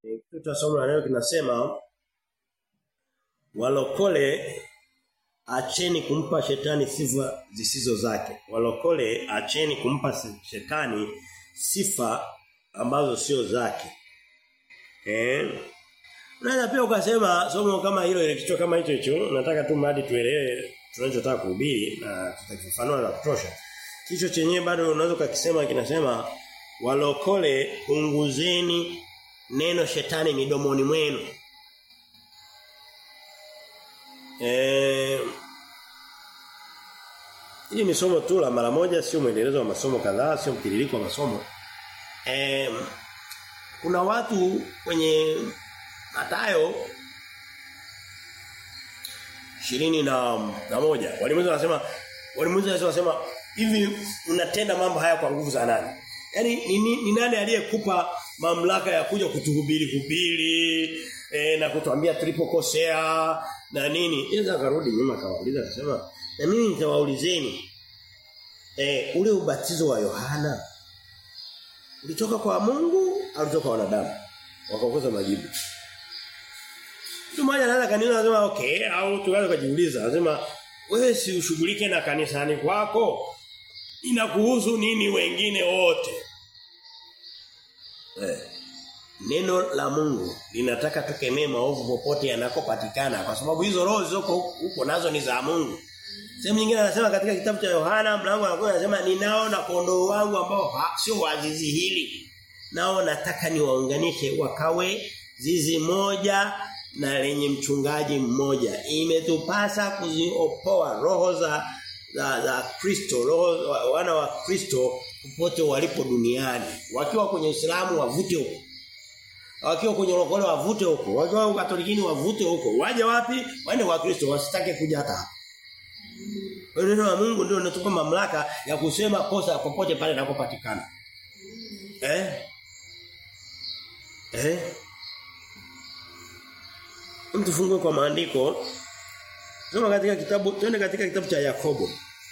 kitu cha somo la leo kinasema walokole acheni kumpa shetani sifa zisizo zake. Walokole acheni kumpa shetani sifa ambazo sio zake. Eh? Unaweza pia ukasema somo kama hilo ile kichwa kama hicho hicho, nataka tu mradi tuelewe tunachotaka kuhubiri na tutakifafanua na kutosha. Kichwa chenyewe bado unaweza ukakisema kinasema walokole punguzeni neno shetani midomoni mwenu. Eh Hili ni somo tu la mara moja sio mwendelezo wa masomo kadhaa, sio mtiririko wa masomo. Eh kuna watu kwenye Mathayo ishirini na, na moja walimuuliza wanasema walimuuliza wanasema hivi unatenda mambo haya kwa nguvu za nani? Yaani ni, ni, ni nani aliyekupa mamlaka ya kuja kutuhubiri hubiri e, na kutuambia tulipokosea na nini? Yeye akarudi nyuma akawauliza akasema na mimi nitawaulizeni e, ule ubatizo wa Yohana ulitoka kwa Mungu au ulitoka kwa wanadamu? Wakakosa majibu. Mtu mmoja anaweza kanisa anasema okay au tukaanza kujiuliza anasema wewe si ushughulike na kanisani kwako inakuhusu nini wengine wote eh. Neno la Mungu linataka tukemee maovu popote yanakopatikana kwa sababu hizo roho zilizoko huko nazo ni za Mungu. Sehemu nyingine anasema katika kitabu cha Yohana mlango wa 10 anasema ninao na kondoo wangu ambao sio wazizi hili. Nao nataka niwaunganishe wakawe zizi moja na lenye mchungaji mmoja. Imetupasa kuziopoa roho za za za Kristo, roho wana wa Kristo popote walipo duniani. Wakiwa kwenye Uislamu wavute huko. Wakiwa kwenye lokole wavute huko. Wakiwa Katolikini wavute huko. Waje wapi? Waende kwa Kristo wasitake kuja hata hapa. Neno la Mungu ndio linatupa mamlaka ya kusema kosa popote pale linapopatikana. Eh? Eh? Mtufungue kwa maandiko. Soma katika kitabu, twende katika kitabu cha Yakobo.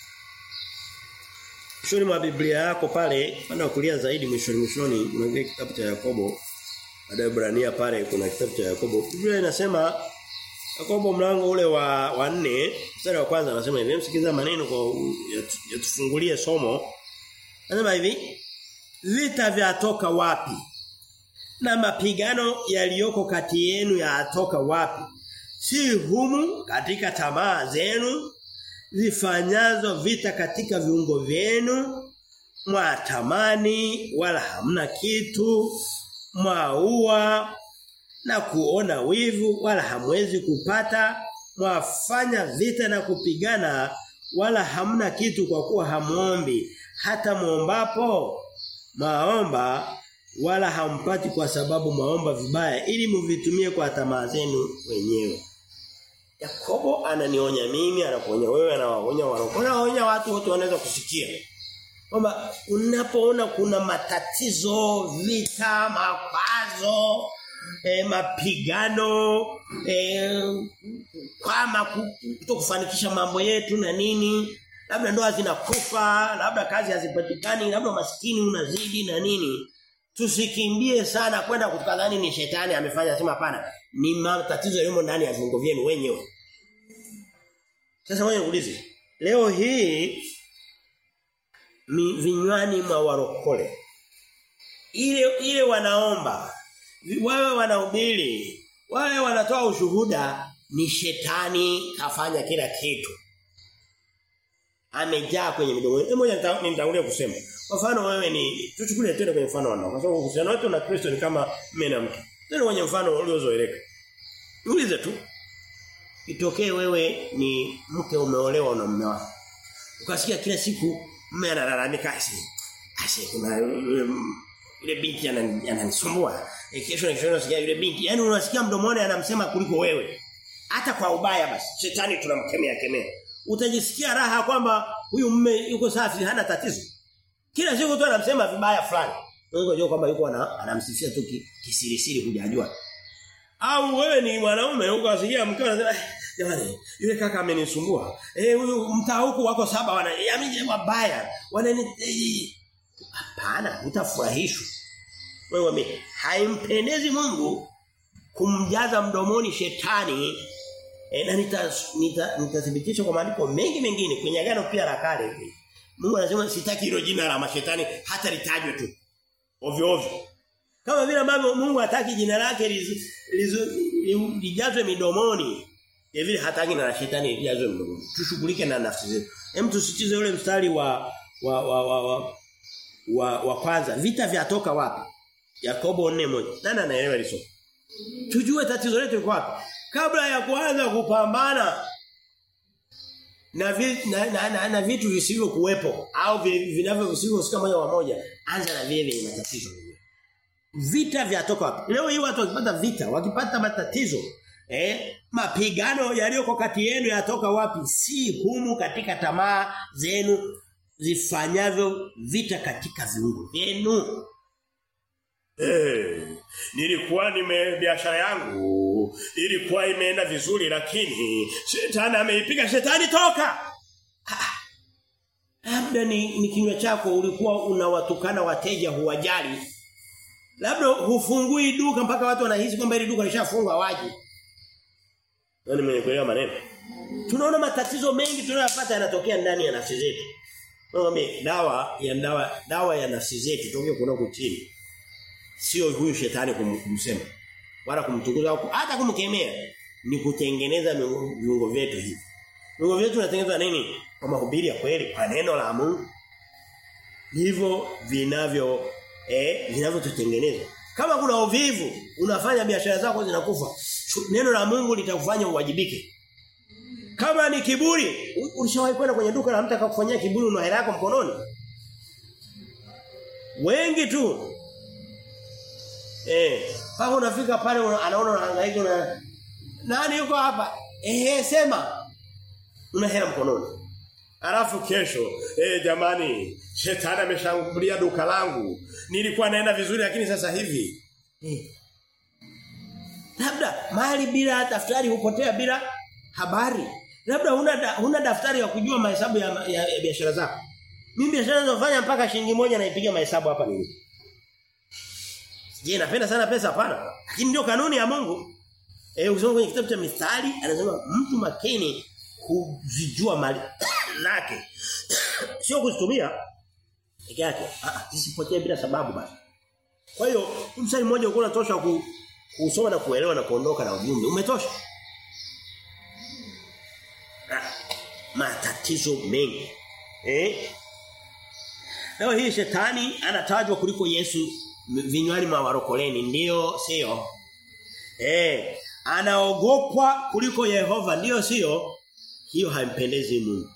Mwishoni mwa Biblia yako pale, upande wa kulia zaidi mwishoni mwishoni unaangalia kitabu cha Yakobo. Baada ya Ibrania pale kuna kitabu cha Yakobo. Biblia inasema Yakobo mlango ule wa wa 4, mstari wa kwanza anasema hivi, msikiza maneno kwa yatufungulie somo. Anasema hivi, vita vyatoka wapi? Na mapigano yaliyoko kati yenu yatoka wapi? Si humu katika tamaa zenu zifanyazo vita katika viungo vyenu mwatamani wala hamna kitu mwaua na kuona wivu wala hamwezi kupata mwafanya vita na kupigana wala hamna kitu kwa kuwa hamuombi hata muombapo maomba wala hampati kwa sababu maomba vibaya ili mvitumie kwa tamaa zenu wenyewe Yakobo ananionya mimi anakuonya wewe anawaonya wao anaonya watu wote wanaweza kusikia kwamba unapoona kuna matatizo vita makwazo e, mapigano e, kama kutokufanikisha mambo yetu na nini labda ndoa zinakufa labda kazi hazipatikani labda maskini unazidi na nini tusikimbie sana kwenda kutukadhani ni shetani amefanya sema hapana ni matatizo yaliyo ndani ya viungo vyenu wenyewe sasa wewe uulize leo hii vinywani mwa warokole ile ile wanaomba wawe wanahubiri wawe wanatoa ushuhuda ni shetani kafanya kila kitu amejaa kwenye midomo hebu moja nitangulia kusema kwa mfano wewe ni tuchukulie tena kwenye mfano wanao kwa sababu uhusiano wetu na Kristo ni kama mume na mke tena kwenye mfano uliozoeleka Ulize tu. Itokee wewe ni mke umeolewa na mume wako. Ukasikia kila siku mume analalamika asi. Asi kuna yule binti ananisumbua. E, kesho na kesho unasikia yule binti. Yaani unasikia mdomoni anamsema kuliko wewe. Hata kwa ubaya basi. Shetani tunamkemea kemea. Utajisikia raha kwamba huyu mume yuko safi hana tatizo. Kila siku tu anamsema vibaya fulani. Wewe unajua kwamba yuko anamsifia tu kisirisiri hujajua au wewe ni mwanaume ukasikia mkeo anasema jamani yule kaka amenisumbua eh huyu mtaa huko wako saba wana yamije wabaya wanani hapana utafurahishwa wewe haimpendezi Mungu kumjaza mdomoni shetani e, na nitathibitisha nita, nita kwa maandiko mengi mengine kwenye agano pia la kale hivi. Mungu anasema sitaki hilo jina la mashetani hata litajwe tu. Ovyo ovyo. Kama vile ambavyo Mungu hataki jina lake lijazwe midomoni. Ya vile hataki na shetani lijazwe midomoni. Tushughulike na nafsi zetu. Hem tusitize ule mstari wa wa wa wa, wa, wa, wa kwanza. Vita vyatoka wapi? Yakobo 4:1. Nani anaelewa hilo? Tujue tatizo letu liko wapi. Kabla ya kuanza kupambana na, vi, na, na, na, na vitu visivyo kuwepo au vinavyo visivyohusika moja kwa moja anza na vile vyenye matatizo vita vyatoka wapi leo hii watu wakipata vita wakipata matatizo eh mapigano yaliyoko kati yenu yatoka wapi si humu katika tamaa zenu zifanyavyo vita katika viungo vyenu Eh, nilikuwa nime biashara yangu ilikuwa imeenda vizuri lakini shetani ameipiga shetani toka. Labda ni, ni kinywa chako ulikuwa unawatukana wateja huwajali. Labda hufungui duka mpaka watu wanahisi kwamba ile duka lishafungwa waje. Nani mwenye maneno? Tunaona matatizo mengi tunayopata yanatokea ndani ya nafsi zetu. Ngombe dawa ya dawa dawa ya nafsi zetu tokeo kuna kuchini sio huyu shetani kum, kumsema wala kumtukuza hata kumkemea ni kutengeneza viungo vyetu hivi viungo vyetu vinatengenezwa nini kwa mahubiri ya kweli kwa neno la Mungu hivyo vinavyo eh vinavyotutengeneza kama kuna uvivu unafanya biashara zako zinakufa neno la Mungu litakufanya uwajibike kama ni kiburi ulishawahi kwenda kwenye duka la mtu akakufanyia kiburi una hela yako mkononi wengi tu Eh, paka unafika pale anaona unahangaika na nani yuko hapa? Eh, sema. Una hela mkononi. Alafu kesho, eh jamani, shetani ameshambulia duka langu. Nilikuwa naenda vizuri lakini sasa hivi. Eh. Labda mali bila daftari hupotea bila habari. Labda huna da, huna daftari ya kujua mahesabu ya, ya, ya biashara zako. Mimi biashara ninazofanya mpaka shilingi moja naipiga mahesabu hapa nini? Je, napenda sana pesa hapana? Lakini ndio kanuni ya Mungu. Eh ukisoma kwenye kitabu cha Mithali anasema mtu makini kuzijua mali lake. Sio kuzitumia peke yake. Ah, zisipotee bila sababu basi. Kwa hiyo mstari mmoja uko unatosha ku, kusoma na kuelewa na kuondoka na ujumbe. Umetosha. Ah, matatizo mengi. Eh? Leo hii shetani anatajwa kuliko Yesu vinywani mwa warokoleni ndio sio eh anaogopwa kuliko Yehova ndio sio hiyo haimpendezi Mungu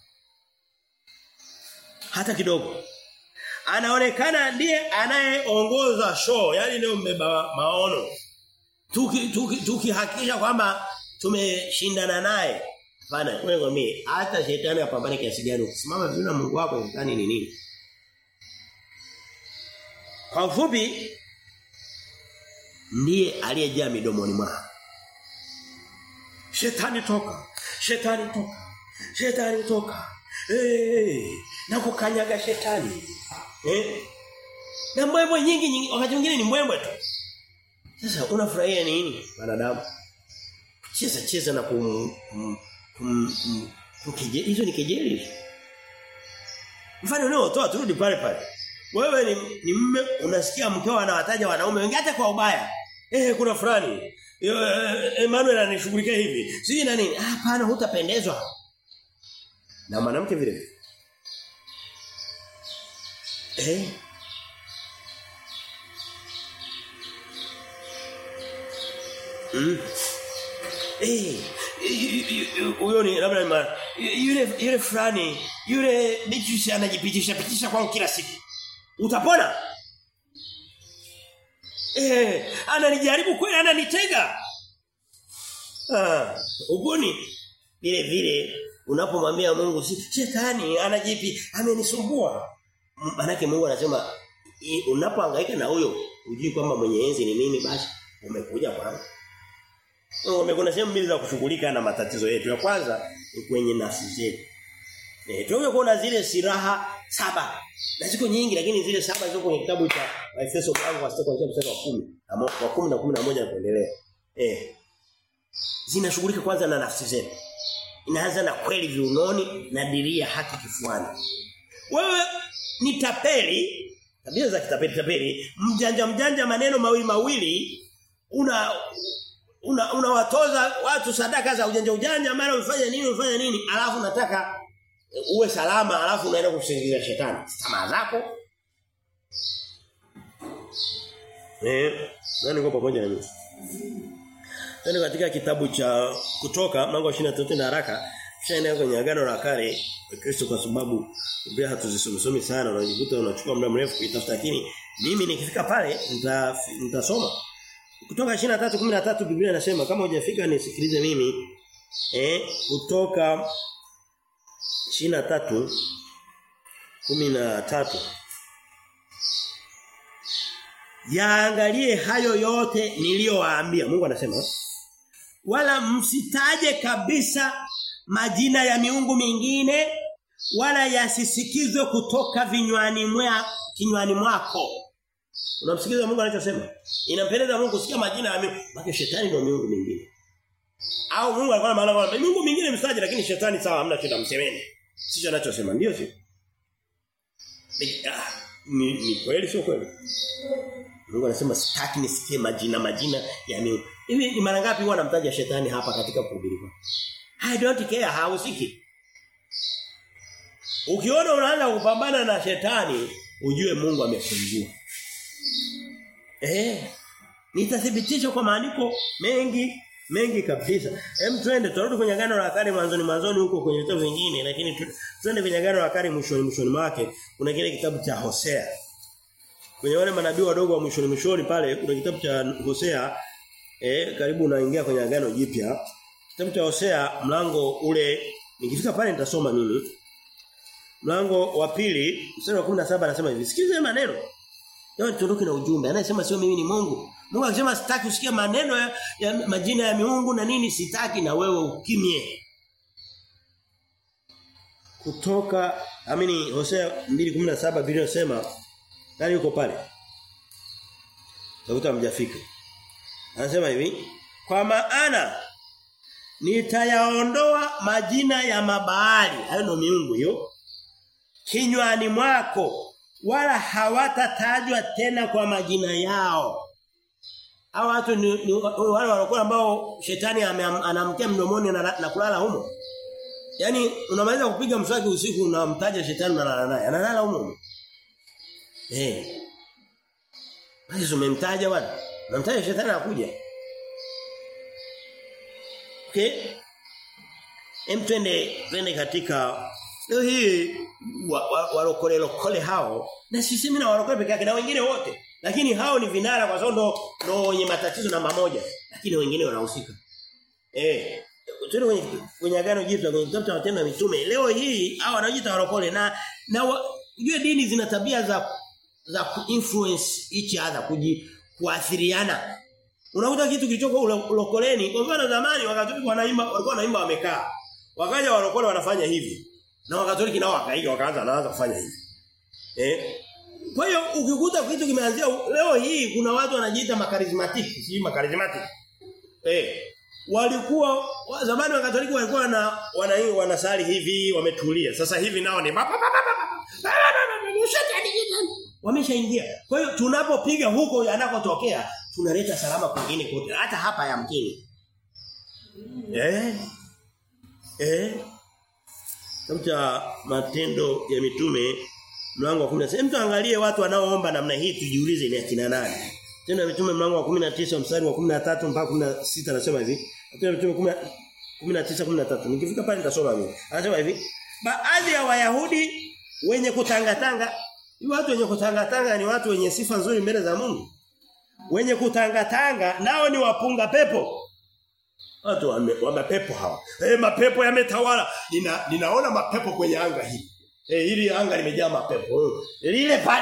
hata kidogo anaonekana ndiye anayeongoza show yani ndio mbeba maono tuki tukihakikisha tuki kwamba tumeshindana naye bana wewe ngomie hata shetani apambane kiasi gani ukisimama vizuri na Mungu wako shetani ni nini kwa ufupi ndiye aliyejaa midomoni mwao. Shetani toka. Shetani toka. Shetani toka. Eh, na kukanyaga shetani. Eh? Na mbwembwe nyingi nyingi wakati mwingine ni mbwembwe tu. Sasa unafurahia nini wanadamu? Cheza cheza na kum kum, kum, kum, kum hizo ni kejeli. Mfano leo toa turudi pale pale. Wewe ni, ni mme unasikia mkeo anawataja wanaume wengi hata kwa ubaya. Eh kuna fulani. Emmanuel anishughulikia hivi. Siji na nini? Hapana hutapendezwa. Na mwanamke vile vile. Eh Mm. Eh huyo ni labda yule yule fulani yule bichi anajipitisha pitisha kwangu kila siku. Utapona? Eh, ananijaribu kweli ananitega. Ah, ugoni vile vile unapomwambia Mungu si shetani anajipi amenisumbua. Manake Mungu anasema unapohangaika na huyo ujui kwamba mwenye enzi ni nini basi umekuja kwangu. Ngombe kuna sehemu mbili za kushughulika na matatizo yetu. Ya kwanza ni kwenye nafsi zetu. Eh tunakuja kuona zile silaha saba. Na ziko nyingi lakini zile saba ziko kwenye kitabu cha Efeso mlango wa 6 kuanzia mstari wa 10 na wa 10 na 11 na kuendelea. Eh. Zinashughulika kwanza na nafsi zetu. Inaanza na kweli viunoni na diria haki kifuani. Wewe ni tapeli tabia za kitapeli tapeli mjanja mjanja maneno mawili mawili una una unawatoza watu sadaka za ujanja ujanja mara umefanya nini umefanya nini alafu nataka uwe salama alafu unaenda kumsingizia shetani tamaa zako eh nani kwa pamoja na mimi Tena katika kitabu cha kutoka mlango wa 23 na haraka kisha kwenye agano la kale Kristo kwa sababu Biblia hatuzisomi sana unajikuta unachukua muda mrefu kuitafuta lakini mimi nikifika pale nitasoma kutoka 23:13 Biblia inasema kama hujafika nisikilize mimi eh kutoka 23 13 Yaangalie hayo yote niliyowaambia. Mungu anasema wala msitaje kabisa majina ya miungu mingine wala yasisikizwe kutoka vinywani mwa kinywani mwako. Unamsikiliza Mungu anachosema? Inampendeza Mungu kusikia majina ya miungu. Maana shetani ndio miungu mingine. Au Mungu alikuwa na maana kwamba miungu mingine msaje lakini shetani sawa hamna shida msemeni. Sicho anachosema ndio sio? Ni ni kweli sio kweli? Mungu anasema sitaki nisikie majina majina ya miungu. Hivi ni mara ngapi huwa anamtaja shetani hapa katika kuhubiri kwa? I don't care hausiki. Ukiona unaanza kupambana na shetani, ujue Mungu amefungua. Eh. Nitathibitisha kwa maandiko mengi mengi kabisa. Hem twende turudi kwenye agano la kale mwanzoni mwanzoni huko kwenye vitabu vingine lakini twende kwenye agano la kale mwishoni mwishoni mwake kuna kile kitabu cha Hosea. Kwenye wale manabii wadogo wa mwishoni mwishoni pale kuna kitabu cha Hosea eh karibu unaingia kwenye agano jipya. Kitabu cha Hosea mlango ule nikifika pale nitasoma mimi. Mlango wa pili mstari wa 17 anasema hivi. Sikilize maneno. Leo tuondoke na ujumbe. Anasema sio mimi ni Mungu. Mungu akisema sitaki usikie maneno ya, ya majina ya miungu na nini sitaki na wewe ukimye. Kutoka amini Hosea 2:17 Biblia inasema nani yuko pale? Takuta mjafika. Anasema hivi, kwa maana nitayaondoa majina ya mabaali, hayo ndio miungu hiyo. Kinywani mwako wala hawatatajwa tena kwa majina yao. Hao watu ni, ni wale walikuwa ambao shetani anamtia mdomoni na, na kulala humo. Yaani unamaliza kupiga mswaki usiku unamtaja shetani unalala naye. Analala humo. Eh. Basi umemtaja bwana. Unamtaja shetani anakuja. Okay? Hem twende twende katika leo hii walokole wa, wa lokole hao na sisemi na walokole peke yake na wengine wote lakini hao ni vinara kwa sababu ndo ndo wenye matatizo namba moja lakini wengine wanahusika eh tuone kwenye kwenye agano jipya kwenye kitabu cha matendo ya mitume leo hii hao wanaojiita walokole na na ujue dini zina tabia za za kuinfluence each other kuji kuathiriana unakuta kitu kilichoko ulokoleni kwa mfano zamani wakati wanaimba walikuwa wanaimba wamekaa wakaja walokole wanafanya hivi na wakatoliki nao wakaiga wakaanza naanza kufanya hivi eh kwa hiyo ukikuta kitu kimeanzia leo hii kuna watu wanajiita makarismatiki, si makarismatiki. Eh. Walikuwa zamani wa Katoliki walikuwa na wana wanasali hivi wametulia. Sasa hivi nao ni wameshaingia. Kwa hiyo tunapopiga huko yanakotokea tunaleta salama kwingine kote hata hapa ya mkini. Eh? Eh? Kama matendo ya mitume mlango wa 16. Mtu angalie watu wanaoomba namna hii tujiulize ni akina nani. Tena mitume mlango wa 19 mstari wa 13 mpaka 16 anasema hivi. Tena mitume 19 13. Nikifika pale nitasoma mimi. Anasema hivi, baadhi ya Wayahudi wenye kutangatanga, ni watu wenye kutangatanga ni watu wenye sifa nzuri mbele za Mungu. Wenye kutangatanga nao ni wapunga pepo. Watu wame, wame pepo hawa. Eh mapepo yametawala. Nina, ninaona mapepo kwenye anga hii. Eh hili anga limejaa mapepo. Lile pale.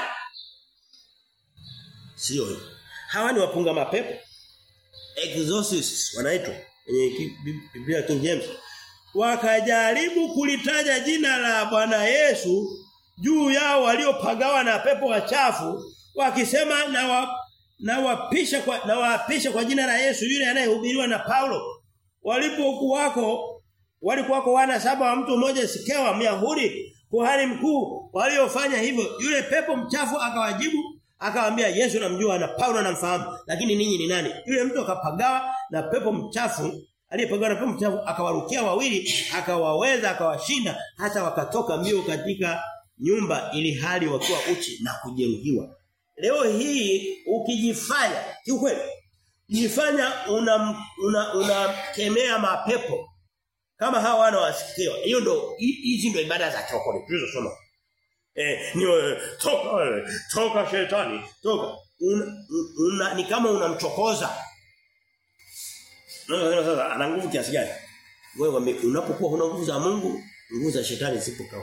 Sio hiyo. Hawa ni wapunga mapepo. Exorcists wanaitwa kwenye Biblia King James. wakajaribu kulitaja jina la Bwana Yesu juu yao waliopagawa na pepo wachafu wakisema na wa, na wapisha kwa na waapisha kwa jina la Yesu yule anayehubiriwa na Paulo walipokuwako walikuwako wana saba wa mtu mmoja Sikewa Myahudi kuhani mkuu waliofanya hivyo yule pepo mchafu akawajibu akawaambia Yesu namjua na Paulo namfahamu lakini ninyi ni nani yule mtu akapagawa na pepo mchafu aliyepagawa na pepo mchafu akawarukia wawili akawaweza akawashinda hata wakatoka mbio katika nyumba ili hali wakiwa uchi na kujeruhiwa leo hii ukijifanya kiukweli jifanya una una unakemea mapepo kama hawa wana wasikiwa hiyo ndo hizi ndo ibada za chokole tulizosoma eh ni wewe toka wewe toka shetani toka una, una, ni kama unamchokoza no, no, sasa ana nguvu kiasi gani wewe unapokuwa huna nguvu za Mungu nguvu za shetani zipo kwa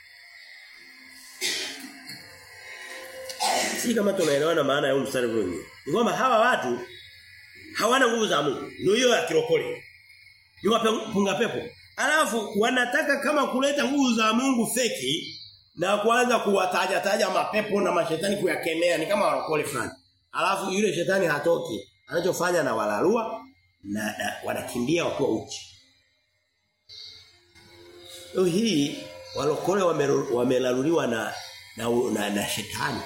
si kama tunaelewana maana ya huu mstari huu ni kwamba hawa watu hawana nguvu za Mungu ndio hiyo ya kirokole ni wapunga pepo alafu wanataka kama kuleta nguvu za Mungu feki na kuanza kuwataja taja mapepo na mashetani kuyakemea ni kama warokole fulani alafu yule shetani hatoki anachofanya na walalua na, na wanakimbia wakiwa uchi Leo hii walokole wamelaluliwa na na, na na shetani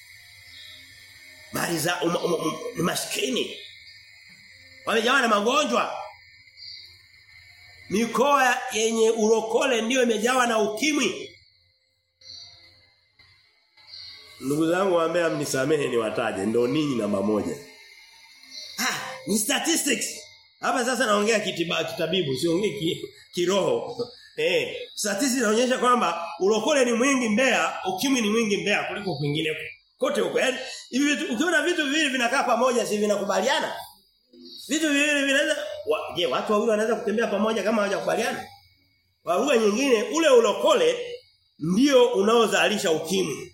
mali za um, um, um, maskini wamejawa na magonjwa mikoa yenye urokole ndiyo imejawa na ukimwi ndugu zangu waambia mnisamehe ni wataje ndio ninyi namba moja ah ni statistics hapa sasa naongea kitiba kitabibu siongee ki, kiroho eh statistics inaonyesha kwamba urokole ni mwingi Mbeya ukimwi ni mwingi Mbeya kuliko kwingine kote huko yaani hivi vitu ukiona vitu viwili vinakaa pamoja si vinakubaliana vitu viwili vinaweza wa, je watu wawili wanaweza kutembea pamoja kama hawajakubaliana kwa lugha nyingine ule ulokole ndio unaozalisha ukimwi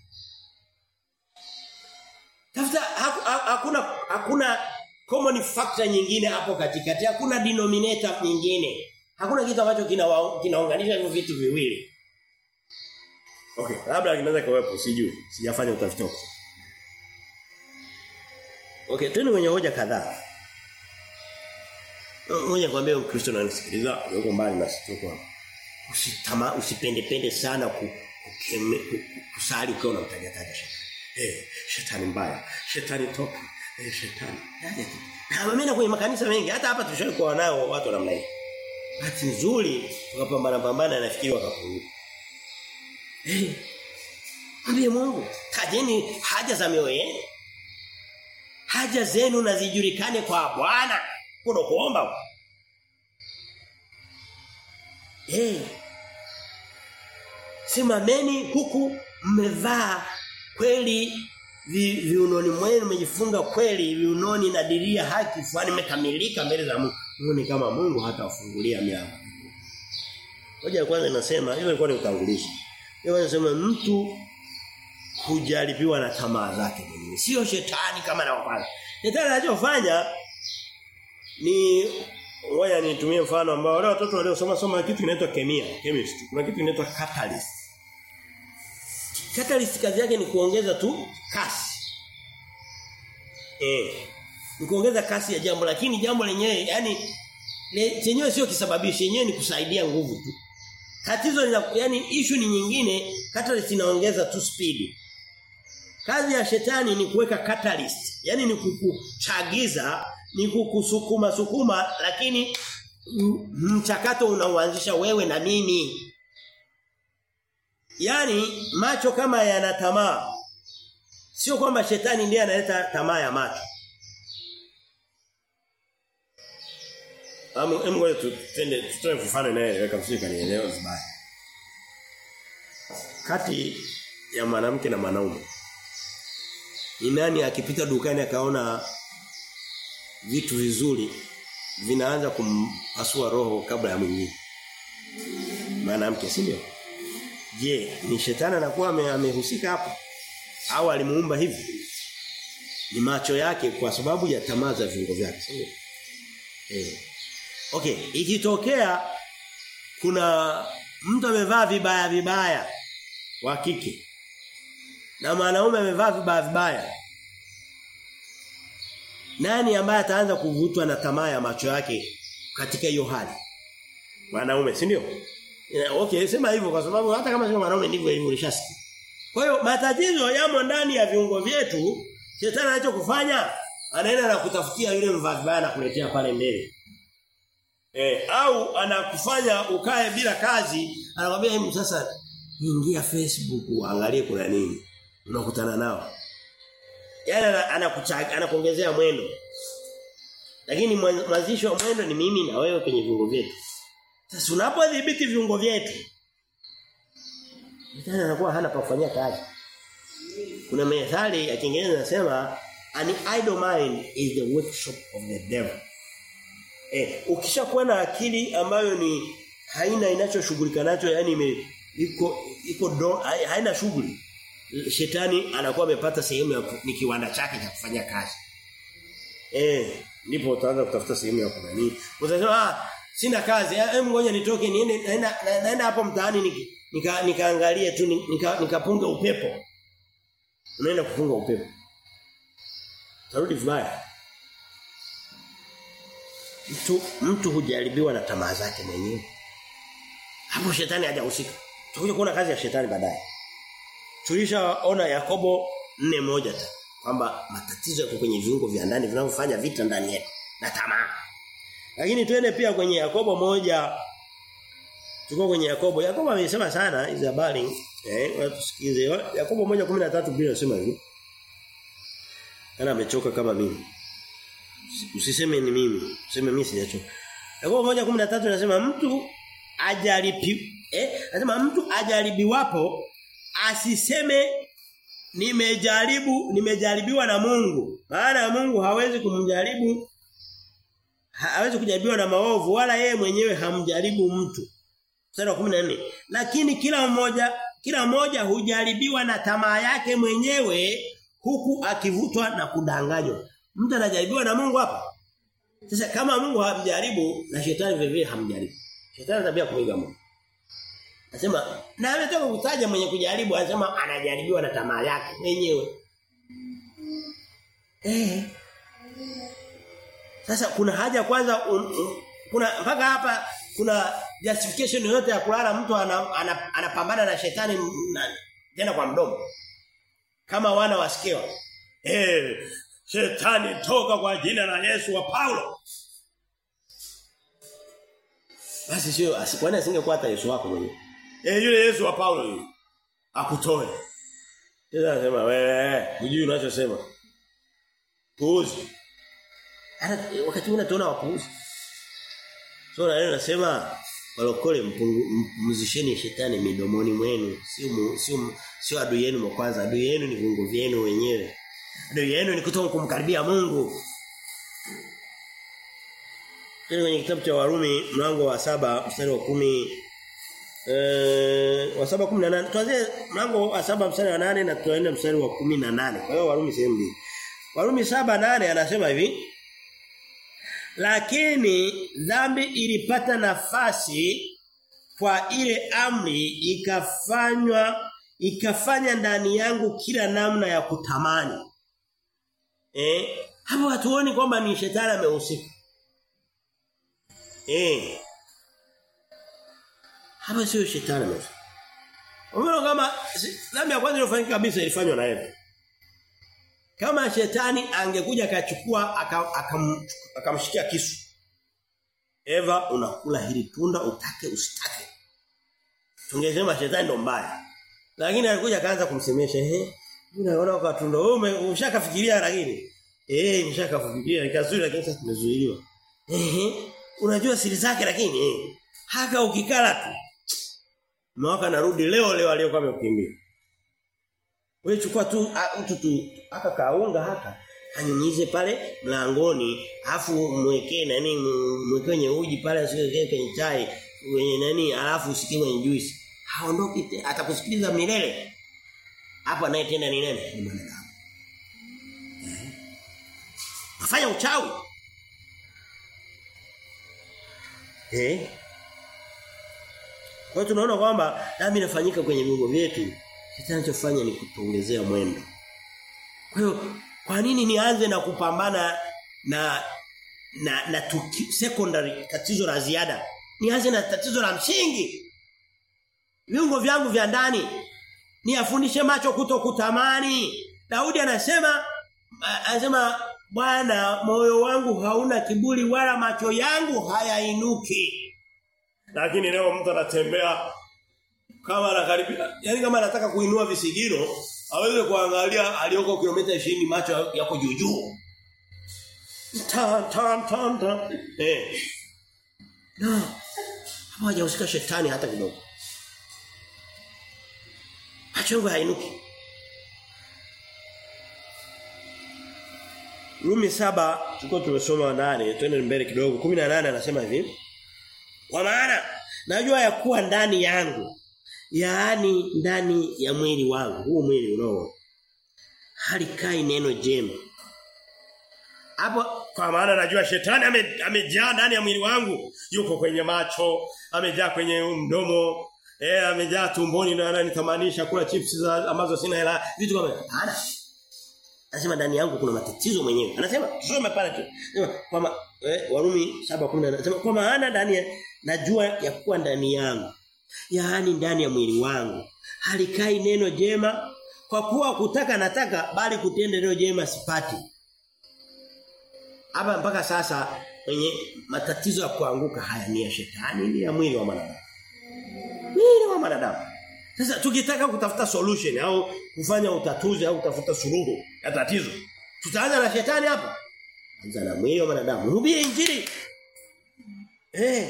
tafuta hakuna hakuna common factor nyingine hapo katikati hakuna denominator nyingine hakuna kitu ambacho kinaunganisha hivyo vitu viwili okay labda kinaweza kuwepo sijui sijafanya utafiti huko okay twende kwenye hoja kadhaa Ngoja nikwambie Ukristo na nisikiliza yuko mbali na sisi tuko hapa. Usitama usipendepende sana ku, kukeme, kusali ukiwa unamtaja taja shetani. Eh, shetani mbaya. Shetani toka. Eh, shetani. Yaje tu. Na mimi kwenye makanisa mengi hata hapa tushawahi kuwa nao watu namna hii. Bahati nzuri tukapambana pambana nafikiri wakapunguka. Eh. Ambie Mungu, tajeni haja za mioyo yenu. Haja zenu na zijulikane kwa Bwana. Kuna kuomba. Eh. Simameni huku mmevaa kweli vi, viunoni mwenu mmejifunga kweli viunoni na diria haki fulani imekamilika mbele za Mungu. Mungu ni kama Mungu hata afungulia milango. Hoja ya kwanza inasema hiyo ilikuwa ni utangulizi. Hiyo inasema mtu hujaribiwa na tamaa zake mwenyewe. Sio shetani kama anavyofanya. Shetani anachofanya ni ngoja nitumie mfano ambao wale watoto waliosoma soma kitu kinaitwa kemia, chemistry. Kuna kitu kinaitwa catalyst. Catalyst kazi yake ni kuongeza tu kasi. Eh. Ni kuongeza kasi ya jambo lakini jambo lenyewe yani le, chenyewe sio kisababishi, yenyewe ni kusaidia nguvu tu. Tatizo ni yani issue ni nyingine, catalyst inaongeza tu speed. Kazi ya shetani ni kuweka catalyst, yani ni kukuchagiza, ni kukusukuma sukuma lakini mchakato unauanzisha wewe na mimi. Yaani macho kama yana tamaa. Sio kwamba shetani ndiye analeta tamaa ya macho. Amu em ngoja tutende tutoe mfano inayoeleweka msika nielewe vibaya. Kati ya mwanamke na mwanaume. Ni nani akipita dukani akaona vitu vizuri vinaanza kumpasua roho kabla ya mwingine. Mwanamke si ndio? Je, ni shetani anakuwa amehusika hapo? Au alimuumba hivi? Ni macho yake kwa sababu ya tamaa za viungo vyake, si ndio? Eh. Okay, ikitokea kuna mtu amevaa vibaya vibaya wa kike na mwanaume amevaa vibaya vibaya nani ambaye ataanza kuvutwa na tamaa ya macho yake katika hiyo hali mwanaume si ndio okay sema hivyo kwa sababu hata kama sio mwanaume ndivyo hivyo ulishasikia kwa hiyo matatizo yamo ndani ya viungo vyetu shetani anachokufanya anaenda na kutafutia yule mvaa vibaya na kuletea pale mbele Eh, au anakufanya ukae bila kazi, anakwambia hebu sasa ingia Facebook uangalie kuna nini. Unakutana nao. Yaani anakuchaga anakuongezea mwendo. Lakini mwanzisho wa mwendo ni mimi na wewe kwenye viungo vyetu. Sasa unapodhibiti viungo vyetu Mtana anakuwa hana pa kufanyia kazi. Kuna methali ya Kiingereza inasema an idle mind is the workshop of the devil. Eh, ukishakuwa na akili ambayo ni haina inachoshughulika nacho yani ime, iko iko do, haina shughuli. Shetani anakuwa amepata sehemu ya ni kiwanda chake cha kufanya kazi. Eh, ndipo utaanza kutafuta sehemu ya kunani. Utasema ah sina kazi, hebu ngoja nitoke niende naenda naenda hapo mtaani niki nika nikaangalie tu nika nikapunga upepo. Unaenda kupunga upepo. Tarudi vibaya. Mtu mtu hujaribiwa na tamaa zake mwenyewe. Hapo shetani hajahusika. Tutakuja kuona kazi ya shetani baadaye. Tulishaona Yakobo nne moja tu kwamba matatizo yako kwenye viungo vya ndani vinavyofanya vita ndani yetu na tamaa. Lakini twende pia kwenye Yakobo moja Tuko kwenye Yakobo. Yakobo amesema sana hizo habari. Eh, watusikize. Yakobo 1:13 Biblia inasema hivi. Ana amechoka kama mimi. Usiseme ni mimi, useme mimi sijachoka. Yakobo 1:13 inasema mtu ajaribi eh anasema mtu ajaribiwapo asiseme nimejaribu nimejaribiwa na Mungu. Maana Mungu hawezi kumjaribu hawezi kujaribiwa na maovu wala yeye mwenyewe hamjaribu mtu. Mstari wa 14. Lakini kila mmoja kila mmoja hujaribiwa na tamaa yake mwenyewe huku akivutwa na kudanganywa. Mtu anajaribiwa na Mungu hapa. Sasa kama Mungu hamjaribu na shetani vile vile hamjaribu. Shetani tabia kuiga Mungu. Anasema na ametoka kutaja mwenye kujaribu anasema anajaribiwa na tamaa yake mwenyewe. Eh. Sasa kuna haja kwanza un, un, kuna mpaka hapa kuna justification yoyote ya kulala mtu anapambana ana, ana, ana na shetani na, tena kwa mdomo. Kama wana wasikiwa. Eh, shetani toka kwa jina la Yesu wa Paulo. Basi sio asikwani asingekuwa hata Yesu wako mwenyewe. Eh yule Yesu wa Paulo yule. Akutoe. Sasa anasema wewe hujui unachosema. Puuzi. Hata wakati mwingine tunaona wapuuzi. So na leo nasema walokole mpumzisheni shetani midomoni mwenu. Sio sio sio adui yenu wa kwanza, adui yenu ni viungo vyenu wenyewe. Adui yenu ni kutoka kumkaribia Mungu. Tena kwenye kitabu cha Warumi mlango wa saba mstari wa kumi eh wa saba kumi na nane tuanze mlango wa saba mstari wa nane na tuende mstari wa kumi na nane Kwa hiyo Warumi sehemu mbili. Warumi saba nane anasema hivi lakini dhambi ilipata nafasi kwa ile amri ikafanywa ikafanya ndani yangu kila namna ya kutamani. Eh, hapo hatuoni kwamba ni shetani amehusika. Eh. Hapa sio shetani amehusika. Umeona kama dhambi ya kwanza iliyofanyika kabisa ilifanywa na Eva. Kama shetani angekuja akachukua akamshikia aka kisu. Eva unakula hili tunda utake usitake. Tungesema shetani ndo mbaya. Lakini alikuja akaanza kumsemesha ehe. Unaona kwa tunda wewe umeshakafikiria lakini eh nimeshakafikiria nikazuri lakini sasa tumezuiliwa. Ehe. Unajua siri zake lakini eh. Haka ukikala tu. Mwaka narudi leo leo aliyokuwa amekukimbia. Wewe chukua tu mtu tu aka kaunga haka anyunyize pale mlangoni afu mwekee nani mwekee kwenye uji pale asiwekee kwenye chai kwenye nani alafu usikie kwenye juice haondoki atakusikiliza milele hapo anayetenda ni nani ni mwanadamu eh afanya uchawi eh Kwa hiyo tunaona kwamba dhambi inafanyika kwenye viungo vyetu. Shetani anachofanya ni kutuongezea mwendo. Kwa hiyo kwa nini nianze na kupambana na na na tuki, secondary tatizo la ziada? Nianze na tatizo la msingi. Viungo vyangu vya ndani niafundishe macho kuto kutamani. Daudi anasema anasema Bwana moyo wangu hauna kiburi wala macho yangu hayainuki. Lakini leo mtu anatembea kama anakaribia yani kama anataka kuinua visigino aweze kuangalia aliyoko kilomita 20 macho yako juu juu. Tan tan tan tan. Eh. No. Hapo hajahusika shetani hata kidogo. Macho yangu hainuki. Rumi saba tuko tumesoma nane twende mbele kidogo 18 anasema hivi Kwa maana najua ya kuwa ndani yangu yaani ndani ya mwili wangu huu mwili unao halikai neno jema hapo kwa maana najua shetani ame, amejaa ndani ya mwili wangu yuko kwenye macho amejaa kwenye mdomo eh amejaa tumboni na ananitamanisha kula chips za ambazo sina hela vitu kama hana Anasema ndani yangu kuna matatizo mwenyewe. Anasema tusome pale tu. Anasema kwamba eh, Warumi 7:10 anasema kwa maana ndani ya najua ya kuwa ndani yangu. Yaani ndani ya mwili wangu. Halikai neno jema kwa kuwa kutaka nataka bali kutenda neno jema sipati. Hapa mpaka sasa mwenye matatizo ya kuanguka haya ni ya shetani ni ya mwili wa mwanadamu. Mwili wa mwanadamu. Sasa tukitaka kutafuta solution au kufanya utatuzi au kutafuta suluhu ya tatizo, tutaanza na shetani hapa. Anza na mwili wa mwanadamu. Hubiri injili. Eh.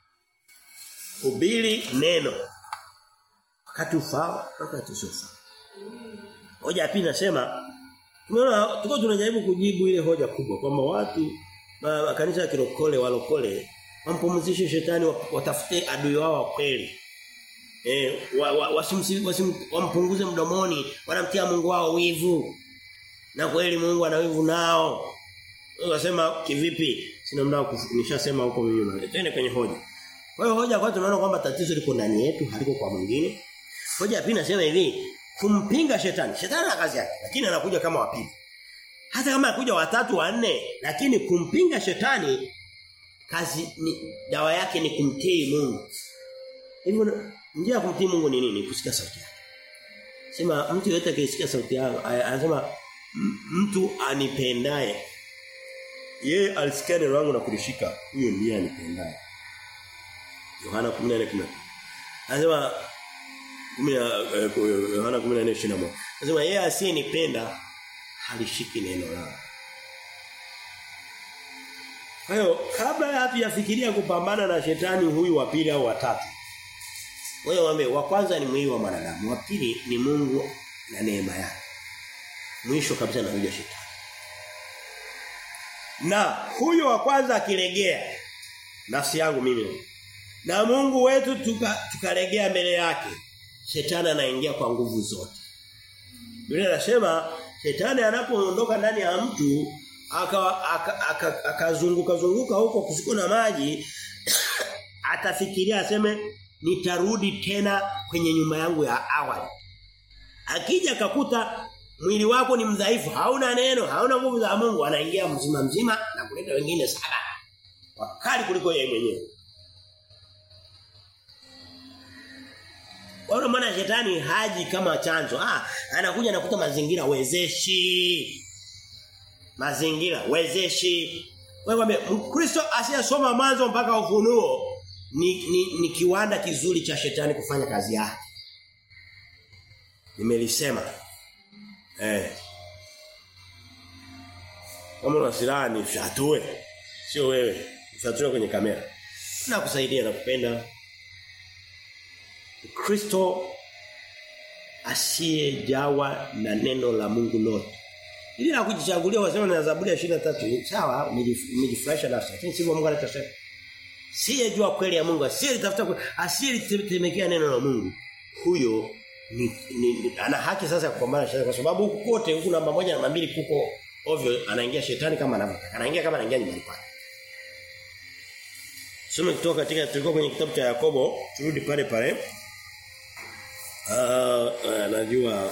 Hubiri neno. Wakati ufao, wakati usiofaa. Hoja ya pili nasema tunaona tuko tunajaribu kujibu ile hoja kubwa kwamba watu ma, kanisa ya kirokole walokole wampumzishe shetani watafute adui wao wa kweli. Eh wa, wa, wasimsi, wasim, wampunguze mdomoni, wanamtia Mungu wao wivu. Na kweli Mungu ana wivu nao. Unasema kivipi? Sina muda nishasema huko mimi. Twende kwenye hoja. Kwa hiyo hoja kwa tunaona kwamba tatizo liko ndani yetu, haliko kwa mwingine. Hoja ya pili nasema hivi, kumpinga shetani. Shetani ana kazi yake, lakini anakuja kama wapili. Hata kama anakuja watatu wanne, lakini kumpinga shetani kazi ni dawa yake ni kumtii Mungu. Hivyo njia ya kumtii Mungu ni nini? Kusikia sauti yake. Sema mtu yote akisikia sauti yake anasema mtu anipendaye yeye alisikia neno langu na kulishika huyo ndiye anipendaye. Yohana 14:10. Anasema Yohana 14:21. Anasema yeye asiyenipenda halishiki neno langu. Kwa hiyo kabla hatujafikiria kupambana na shetani huyu wa pili au watatu wewe waambie wa kwanza ni mwili wa mwanadamu, wa pili ni Mungu na neema yake. Mwisho kabisa na huyo shetani. Na huyo wa kwanza akilegea nafsi yangu mimi na Mungu wetu tukalegea tuka mbele yake shetani anaingia kwa nguvu zote. Biblia inasema shetani anapoondoka ndani ya mtu akazunguka zunguka huko kusiko na maji atafikiria aseme nitarudi tena kwenye nyumba yangu ya awali. Akija akakuta mwili wako ni mdhaifu, hauna neno, hauna nguvu za Mungu, anaingia mzima mzima na kuleta wengine saba. Wakali kuliko yeye mwenyewe. Kwa maana shetani haji kama chanzo. Ah, anakuja anakuta mazingira wezeshi. Mazingira wezeshi. Wewe Mkristo asiyesoma mwanzo mpaka ufunuo ni, ni, ni kiwanda kizuri cha shetani kufanya kazi yake. Nimelisema. Eh. Kama una silaha ni fyatue. Sio wewe. Fyatue kwenye kamera. Na kusaidia na kupenda. Kristo asiyejawa na neno la Mungu lote. Ili la kujichagulia wasema na Zaburi ya 23 sawa umejifurahisha nafsi lakini sivyo Mungu anachosema. Siyejua kweli ya Mungu, asiyetafuta asiyelitemekea neno la Mungu. Huyo ni, ni, ni ana haki sasa ya kupambana shetani kwa sababu huku kote huku namba moja namba mbili kuko ovyo anaingia shetani kama anavyotaka. Anaingia kama anaingia nyumbani kwake. Tusome kutoka katika tulikuwa kwenye kitabu cha Yakobo, turudi pale pale. Ah, uh, najua